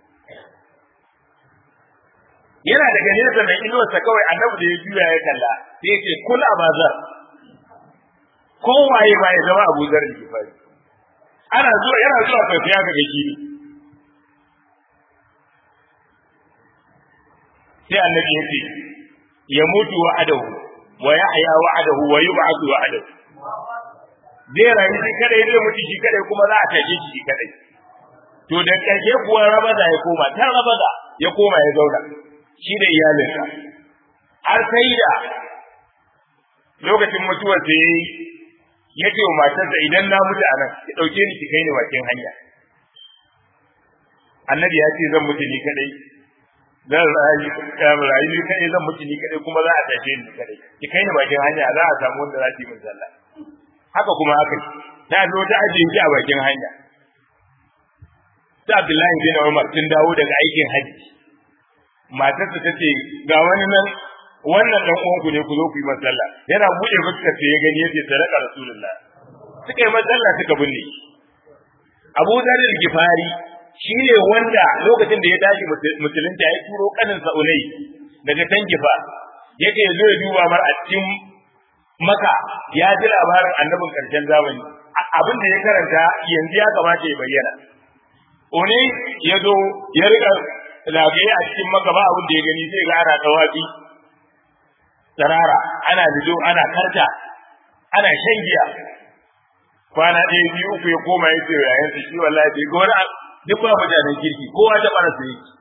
yana daga nesa mai inuwarsa kawai annabi da ya juya ya kalla sai ya ce kul abazar ko waye ba ya zama abu zar da fari ana zuwa yana zuwa kai ya ga gaki sai annabi ya ce ya mutu wa'adahu wa yahya wa'adahu wa yub'athu wa'adahu zai rayu shi kadai zai mutu shi kadai kuma za a tashe shi kadai to da ƙarshe kuwa rabaza ya koma ta rabaza ya koma ya zauna shi da iyalinsa har sai da lokacin mutuwar da yayi ya ce wa matarsa idan na mutu a nan ki ɗauke ni ki kai ni bakin hanya annabi ya ce zan mutu ni kadai zan rayu ni kadai zan mutu ni kadai kuma za a tashe ni kadai ki kai ni bakin hanya za a samu wanda za su yi min sallah haka kuma haka ta zo ta ajiye ki a bakin hanya ta Abdullahi bin Umar sun dawo daga aikin haji matarsa ta ce ga wani nan wannan dan uwanku ne ku zo ku yi masalla yana buɗe fuskar sai ya gani yace sadaka rasulullah suka yi masalla suka binne Abu Dharr al-Ghifari shine wanda lokacin da ya tashi musulunta ya turo kanin sa Ulay daga Tangifa yake zo ya duba mar a cikin maka ya ji labarin annabin karshen zamani abin da ya karanta yanzu ya kamata ya bayyana One ya zo ya riga zagaye a cikin maka ba abin da ya gani sai ga ana tawafi tsarara ana lido ana karta ana shan giya kwana ɗaya biyu uku ya koma ya ce yayan su shi wallahi bai ga wani duk ba mutanen kirki kowa ta bara su yake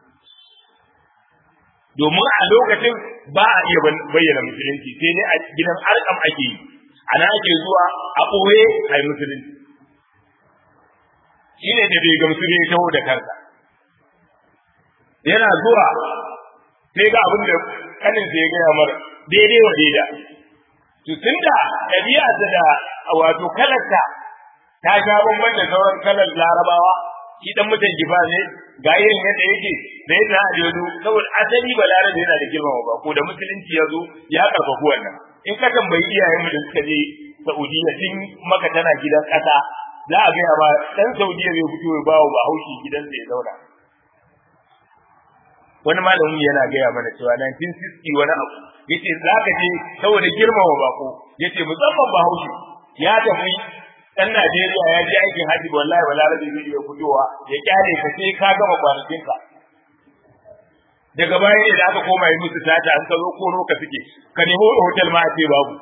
domin a lokacin ba a iya bayyana musulunci sai dai a gidan arkam ake yi ana ake zuwa a ɓoye a yi musulunci shi ne da bai gamsu ne taho da kansa yana zuwa sai ga abin da kanin sai ya gaya mara daidai wa daida to tunda ɗabi'a da wato kalarta ta sha bamban da sauran kalar larabawa shi dan mutan jifa ne ga irin yadda yake da yadda a yodo saboda asali balarabe yana da girmama ba ko da musulunci ya zo ya karfafu wannan in ka tambayi iyayen mu da suka je Saudiya tun maka tana gidan ƙasa za a gaya ba dan Saudiya bai fito ya bawo ba haushi gidansa ya zauna wani malamin yana gaya mana cewa 1960 wani abu yace za ka je saboda girmama bako yace musamman ba haushi ya tafi dan Najeriya ya je aikin haji wallahi balarabe zai iya fitowa ya kyale ka sai ka gama kwanakin ka daga baya ne da aka koma yi musu tata an ka zo koro ka suke ka nemo hotel ma a ce babu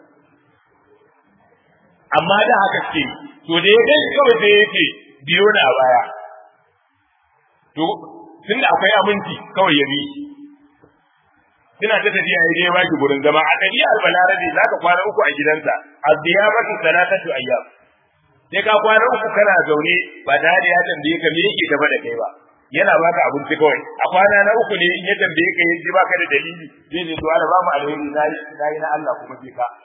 amma da haka ce to da ya gani kawai sai yake biyo na baya to tun da akwai aminci kawai ya bi suna ta tafiya ya je baki gurin zama a ɗabi'ar balarabe za ka kwana uku a gidansa a ziyaratu salatatu ayyam sai ka kwana uku kana zaune ba tare da ya tambaye ka me yake gaba da kai ba yana baka abinci kawai a kwana na uku ne in ya tambaye ka yaji baka da dalili zai ne to ana ba mu alheri nayi nayi na Allah kuma sai ka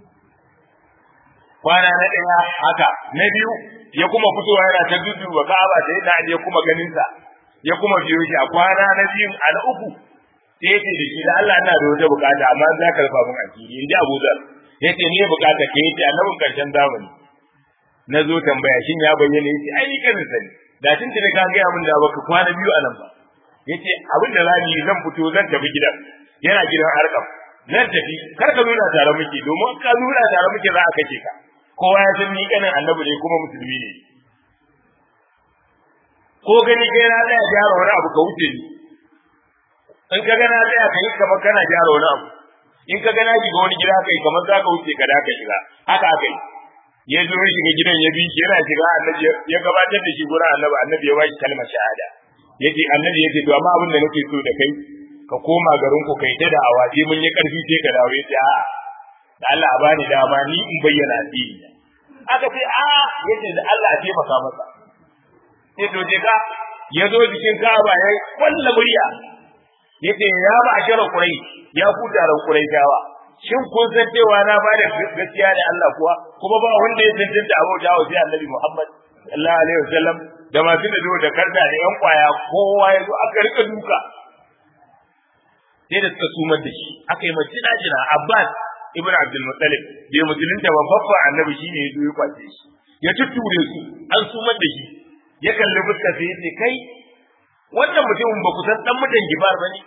kwana na ɗaya haka na biyu ya kuma fitowa yana ta dudu wa ka'aba da yana ya kuma ganin sa ya kuma biyo shi a kwana na biyun a na uku sai yace da shi da Allah ina da wata bukata amma za ka rufa min asiri in ji Abu Dhar yace me bukata ke yace annabin karshen zamani na zo tambaya shin ya bayyana yace ai ni kanin sani da tun tuni ka gaya min da baka kwana biyu a nan ba yace abin da zamu yi zan fito zan tafi gidan yana gidan arkam zan tafi kar ka nuna tare muke domin ka nuna tare muke za a kace ka kowa ya san ni kanin annabi ne kuma musulmi ne ko gani kai na tsaya gyara wani abu ka wuce ni in ka gana tsaya ka yi kamar kana gyara wani abu in ka gana shiga wani gida kai kamar za ka wuce ka da ka shiga haka aka yi ya zo ya shiga gidan ya bi yana shiga annabi ya gabatar da shi gurin annabi annabi ya bashi kalmar shahada yace annabi yace to amma abin da nake so da kai ka koma garin ku kai ta da awaje mun yi karfi sai ka dawo yace a da Allah a bani dama ni in bayyana addini aka ce a yace da Allah a taimaka masa sai to je ka ya zo jikin Ka'aba ya kwalla murya yace ya ba ashara kurai ya ku taron kurai jawa shin kun san cewa na ba da gaskiya da Allah kuwa kuma ba wanda ya tantance abu jawo sai Annabi Muhammad sallallahu alaihi wasallam da masu da zo da karda da yan kwaya kowa ya zo aka rika duka sai da suka sumar da shi aka yi mace jina Abbas ibn Abdul Muttalib bai musulunta ba babba Annabi shine ya zo ya kwace shi ya tutture su an sumar da shi ya kalli fuskar sai ya ce kai wannan mutumin ba ku san dan mutan gibar bane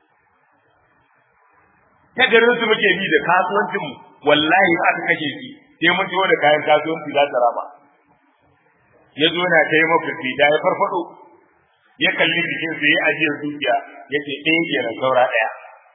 ta garin su muke bi da kasuwancin mu wallahi aka kashe shi sai mun ciwo da kayan kasuwanci za ta raba ya zo na kai mafi da ya farfado ya kalli jikin sa ya ajiyar dukiya ya ce ɗaya kenan saura ɗaya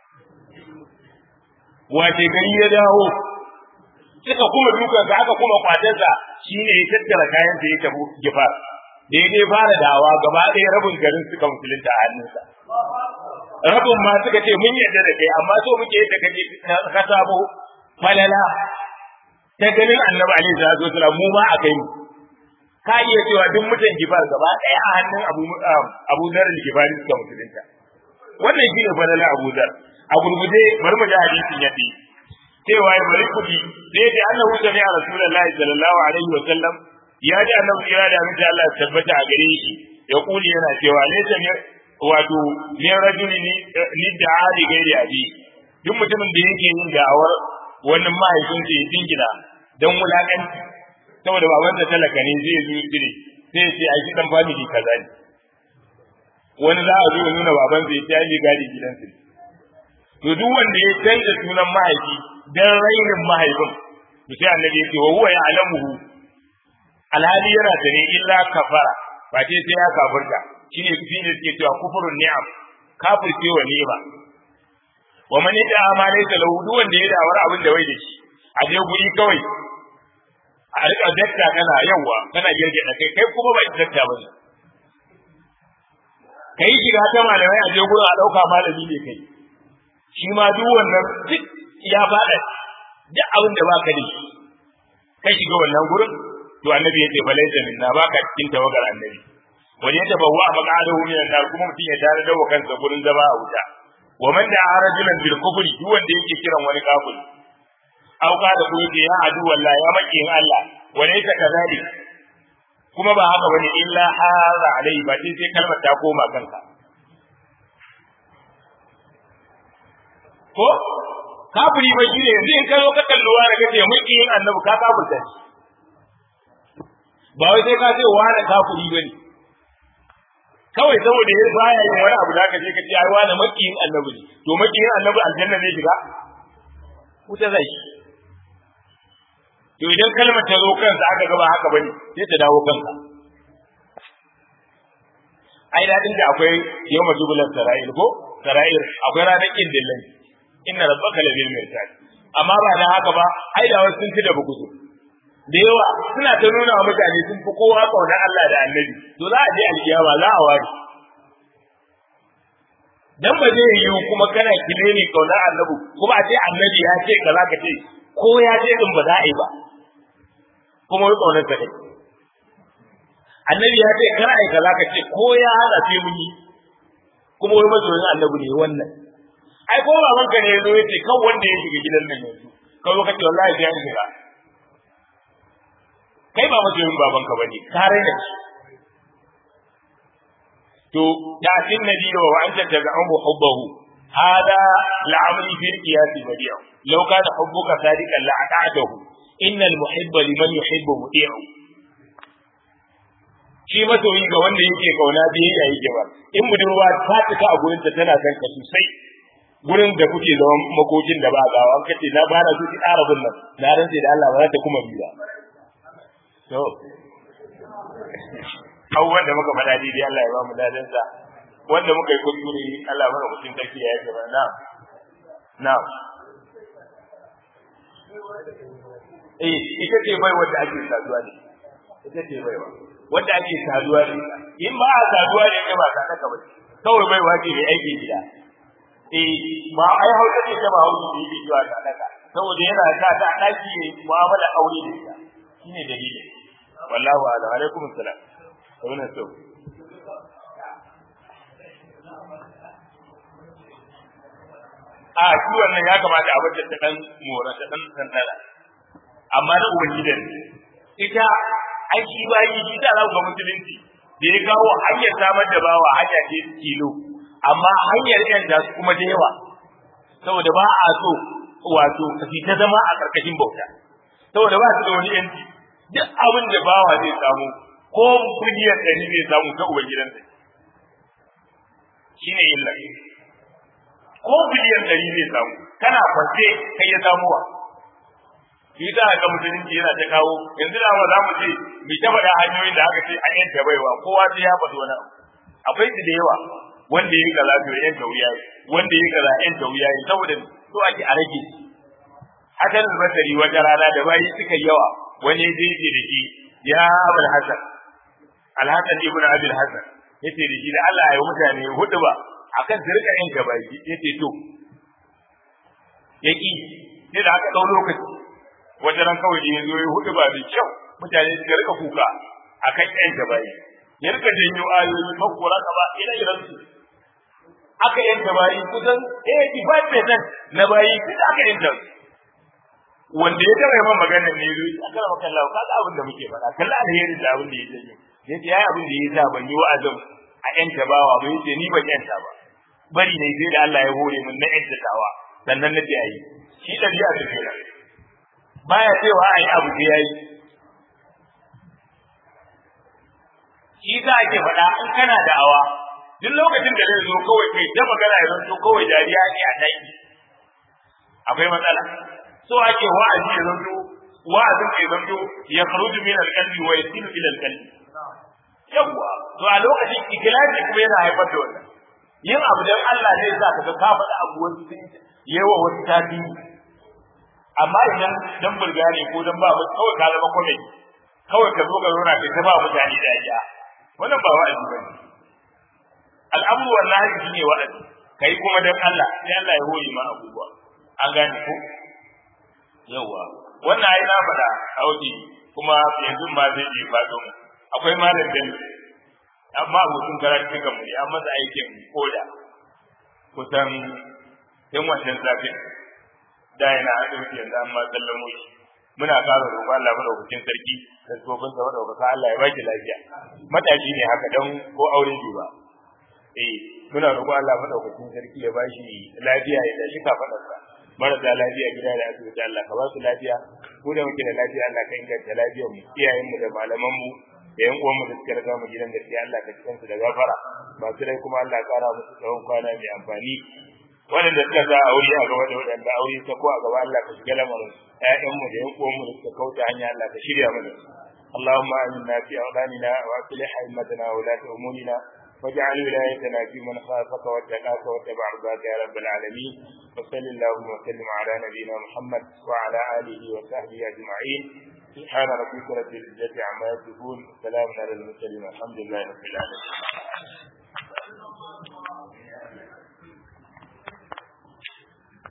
wace gari ya dawo suka kuma dukansa aka kuma kwatarsa shine ya tattara kayan sa ya tafi gifar da ya dai fara dawa gaba ɗaya rabin garin suka musulunta a hannunsa rabin ma suka ce mun yarda da kai amma so muke yadda kake ka sabo falala ta ganin annabi alaihi salatu wasallam mu ma a kai mu ka iya cewa duk mutan gifar gaba ɗaya a hannun abu abu dar al-gifari suka musulunta wannan shine falala abu dar a gurguje bari mu ji hadisin yadda cewa ya bari kudi sai da annahu sami'a rasulullahi sallallahu alaihi wasallam ya ji annabi ya da miji Allah ya tabbata a gare shi ya kuli yana cewa laysa wato ne rajuli ni da ali gairi abi duk mutumin da yake yin da'awar wannan mahaifin sa ya dingina dan wulakanci saboda baban da talaka ne zai zo dire sai ce ai dan family kaza ne wani za a zo ya nuna baban sa ya ci gadi gidansa to duk wanda ya canza sunan mahaifi dan rainin mahaifin to sai annabi ya ce wa huwa ya'lamuhu alhali yana da ne illa kafara ba ce sai ya kafirta shine fi ne suke cewa kufurun ni'am kafirce wa ni'ima wa man yada amale da lahu duk wanda ya dawar abin da wai da shi a je guri kawai a rika dakta kana yawa kana girge da kai kai kuma ba dakta ba ne kai shiga ta malamai a je gurin a dauka malami ne kai shi ma duk wannan duk ya faɗa duk abin da baka da shi kai shiga wannan gurin to annabi yace balaita minna baka cikin tawagar annabi wani ya tabawwa maqadahu min an-nar kuma mutum ya tare da kansa gurin zama a wuta wa man da rajulan bil kufri duk wanda yake kiran wani kafiri aw ka da kuma ya adu wallahi ya maki in Allah wa laysa kadhalik kuma ba haka bane illa hara alai ba sai sai kalmar ta koma kanka ko kafiri ba shi ne yanzu in ka zo ka kalluwa da kace maki in annabi ka kafirta shi ba wai sai ka ce wani kafiri bane kawai saboda ya baya yin wani abu da ka je ka ce ai wani makiyin annabi ne to makiyin annabi aljanna ne shiga wuta zai shi to idan kalmar ta zo kansa aka gaba haka bane sai ta dawo kansa ai dadin da akwai yau majubulan sara'il ko sara'il akwai ranar kin dillan inna rabbaka labil mirsad amma ba da haka ba ai da wasu sun ci da bukutu da yawa suna ta nuna wa mutane sun fi kowa kaunar Allah da annabi to za a je alkiyama za a ware dan ba zai yiwu kuma kana kile ne kaunar annabi kuma a ce annabi ya ce kaza ka ce ko ya ce din ba za a yi ba kuma wai kaunar ka dai annabi ya ce kar ai kaza ka ce ko ya hada sai mun yi kuma wai masoyin annabi ne wannan ai ko baban ka ne yazo ya ce kan wanda ya shiga gidan nan yanzu ka zo ka ce wallahi sai an shiga kai ba masoyin baban ka bane ka raina shi to ya tin nabi wa anta tad'u hubbahu hada la'amri fil qiyas badi'u law kana hubbuka sadiqan la'ata'tahu innal muhibba liman yuhibbu muti'u shi masoyi ga wanda yake kauna biyayya yake ba in budurwa ta tuka a gurin ta tana son ka sosai gurin da kuke zaman makokin da ba gawa kace na bana su ki arabun nan na rantsi da Allah ba za ta kuma biya to abubuwan da muka faɗa daidai Allah ya ba mu dadin sa wanda muka yi kuskure Allah mana mutum take ya yi na na eh ita ce bai wanda ake saduwa ne ita ce bai wa wanda ake saduwa ne in ba a saduwa ne ba ta kaka ba kawai bai wace mai aiki gida eh ba ai hausa ce ta ba hausa ne yake zuwa ta daka saboda yana sa ta daki ne mu'amala aure da ita shine dalili wallahu a'lam alaikum assalam wannan so a shi wannan ya kamata a bata ta dan mora ta dan tantala amma na ubangidan ita ai shi bayi shi da za ku ga musulunci da ya kawo hanyar samar da bawa hanya ce kilo amma hanyar yan da kuma da yawa saboda ba a so wato kafi ta zama a karkashin bauta saboda ba su da wani yanci duk abin da bawa zai samu ko miliyan ɗari zai samu ta ubangidansa shine illa ko biliyan ɗari zai samu kana kwance kai ya samuwa shi za ga musulunci yana ta kawo yanzu da ma za mu ce mu ta faɗa hanyoyin da aka ce an yanta baiwa kowa sai ya faɗi wani abu akwai su da yawa wanda yi kaza to yan tauriya wanda yi kaza yan tauriya saboda so ake a rage hakan al-basri wata rana da bayi suka yawa wani zai ce da shi ya abul hasan al-hasan ibn abul hasan yace da shi da Allah ya yi mutane hudu ba akan su rika yin gabaki yace to yaki sai da aka dau lokaci wata ran kawai da yazo ya hudu ba da kyau mutane su rika kuka akan yin gabaki ya rika janyo ayoyi makora ka ba ina iran su aka yin gabayi kusan 85% na bayi duk aka yin su wanda ya taba yawan magana ne yazo aka rama kallahu kaga abin da muke faɗa kalla alheri da abin da ya janyo yace yayi abin da ya sa ban yi wa'azin a yanta bawa ba yace ni ban yanta ba bari ne sai da Allah ya hore min na yanta tawa sannan na ce ayi shi da biya da kira baya cewa ayi abu da yayi shi za ake faɗa in kana da awa duk lokacin da zai zo kawai kai da magana ya zanto kawai dariya ne a daki akwai matsala so ake wa'azi ya zanto wa'azin ya zanto ya kharuju min al-qalbi wa yasilu ila al-qalbi yawwa to a lokacin ikhlasi kuma yana haifar da wannan yin abu dan Allah zai sa ka ga ka faɗa abu wani sun yawa wani tafi amma idan dan burga ne ko dan ba mu kawai ka zama komai kawai ka zo ka zauna kai ta ba mutane dariya wannan ba wa'azi bane al'amru wallahi shine wa'azi kai kuma dan Allah sai Allah ya hori ma abubuwa an gane ko yawa wannan ai na faɗa a wuce kuma yanzu ma zai je faɗo mu akwai malam da amma abokin karatu kan mu an masa aikin koda kusan yan wannan zafin da yana asibiti yanzu an ma sallamo shi muna ƙara roƙon Allah madaukakin sarki da tsofin sa madaukaka Allah ya baki lafiya matashi ne haka dan ko aure bai ba eh muna roƙon Allah madaukakin sarki ya bashi lafiya ya tashi kafadarsa marasa lafiya gida da asibiti Allah ka ba su lafiya ko da muke da lafiya Allah ka inganta lafiyar mu iyayen mu da malaman mu da yan uwan mu da suka riga mu gidan gaskiya Allah ka cikin su da gafara masu rai kuma Allah ya kara musu tsawon kwana mai amfani waɗanda suka sa aure a gaba da waɗanda aure ta ko a gaba Allah ka shiga lamarin ƴaƴan mu da yan uwan mu da suka kauta hanya Allah ka shirya mana اللهم آمنا في أوطاننا وأصلح أئمتنا وولاة أمورنا واجعل ولايتنا في من خافك واتقاك واتبع رضاك يا رب العالمين وصل اللهم وسلم على نبينا محمد وعلى آله وصحبه أجمعين سبحان ربك رب العزة عما يصفون سلام على المرسلين الحمد لله رب العالمين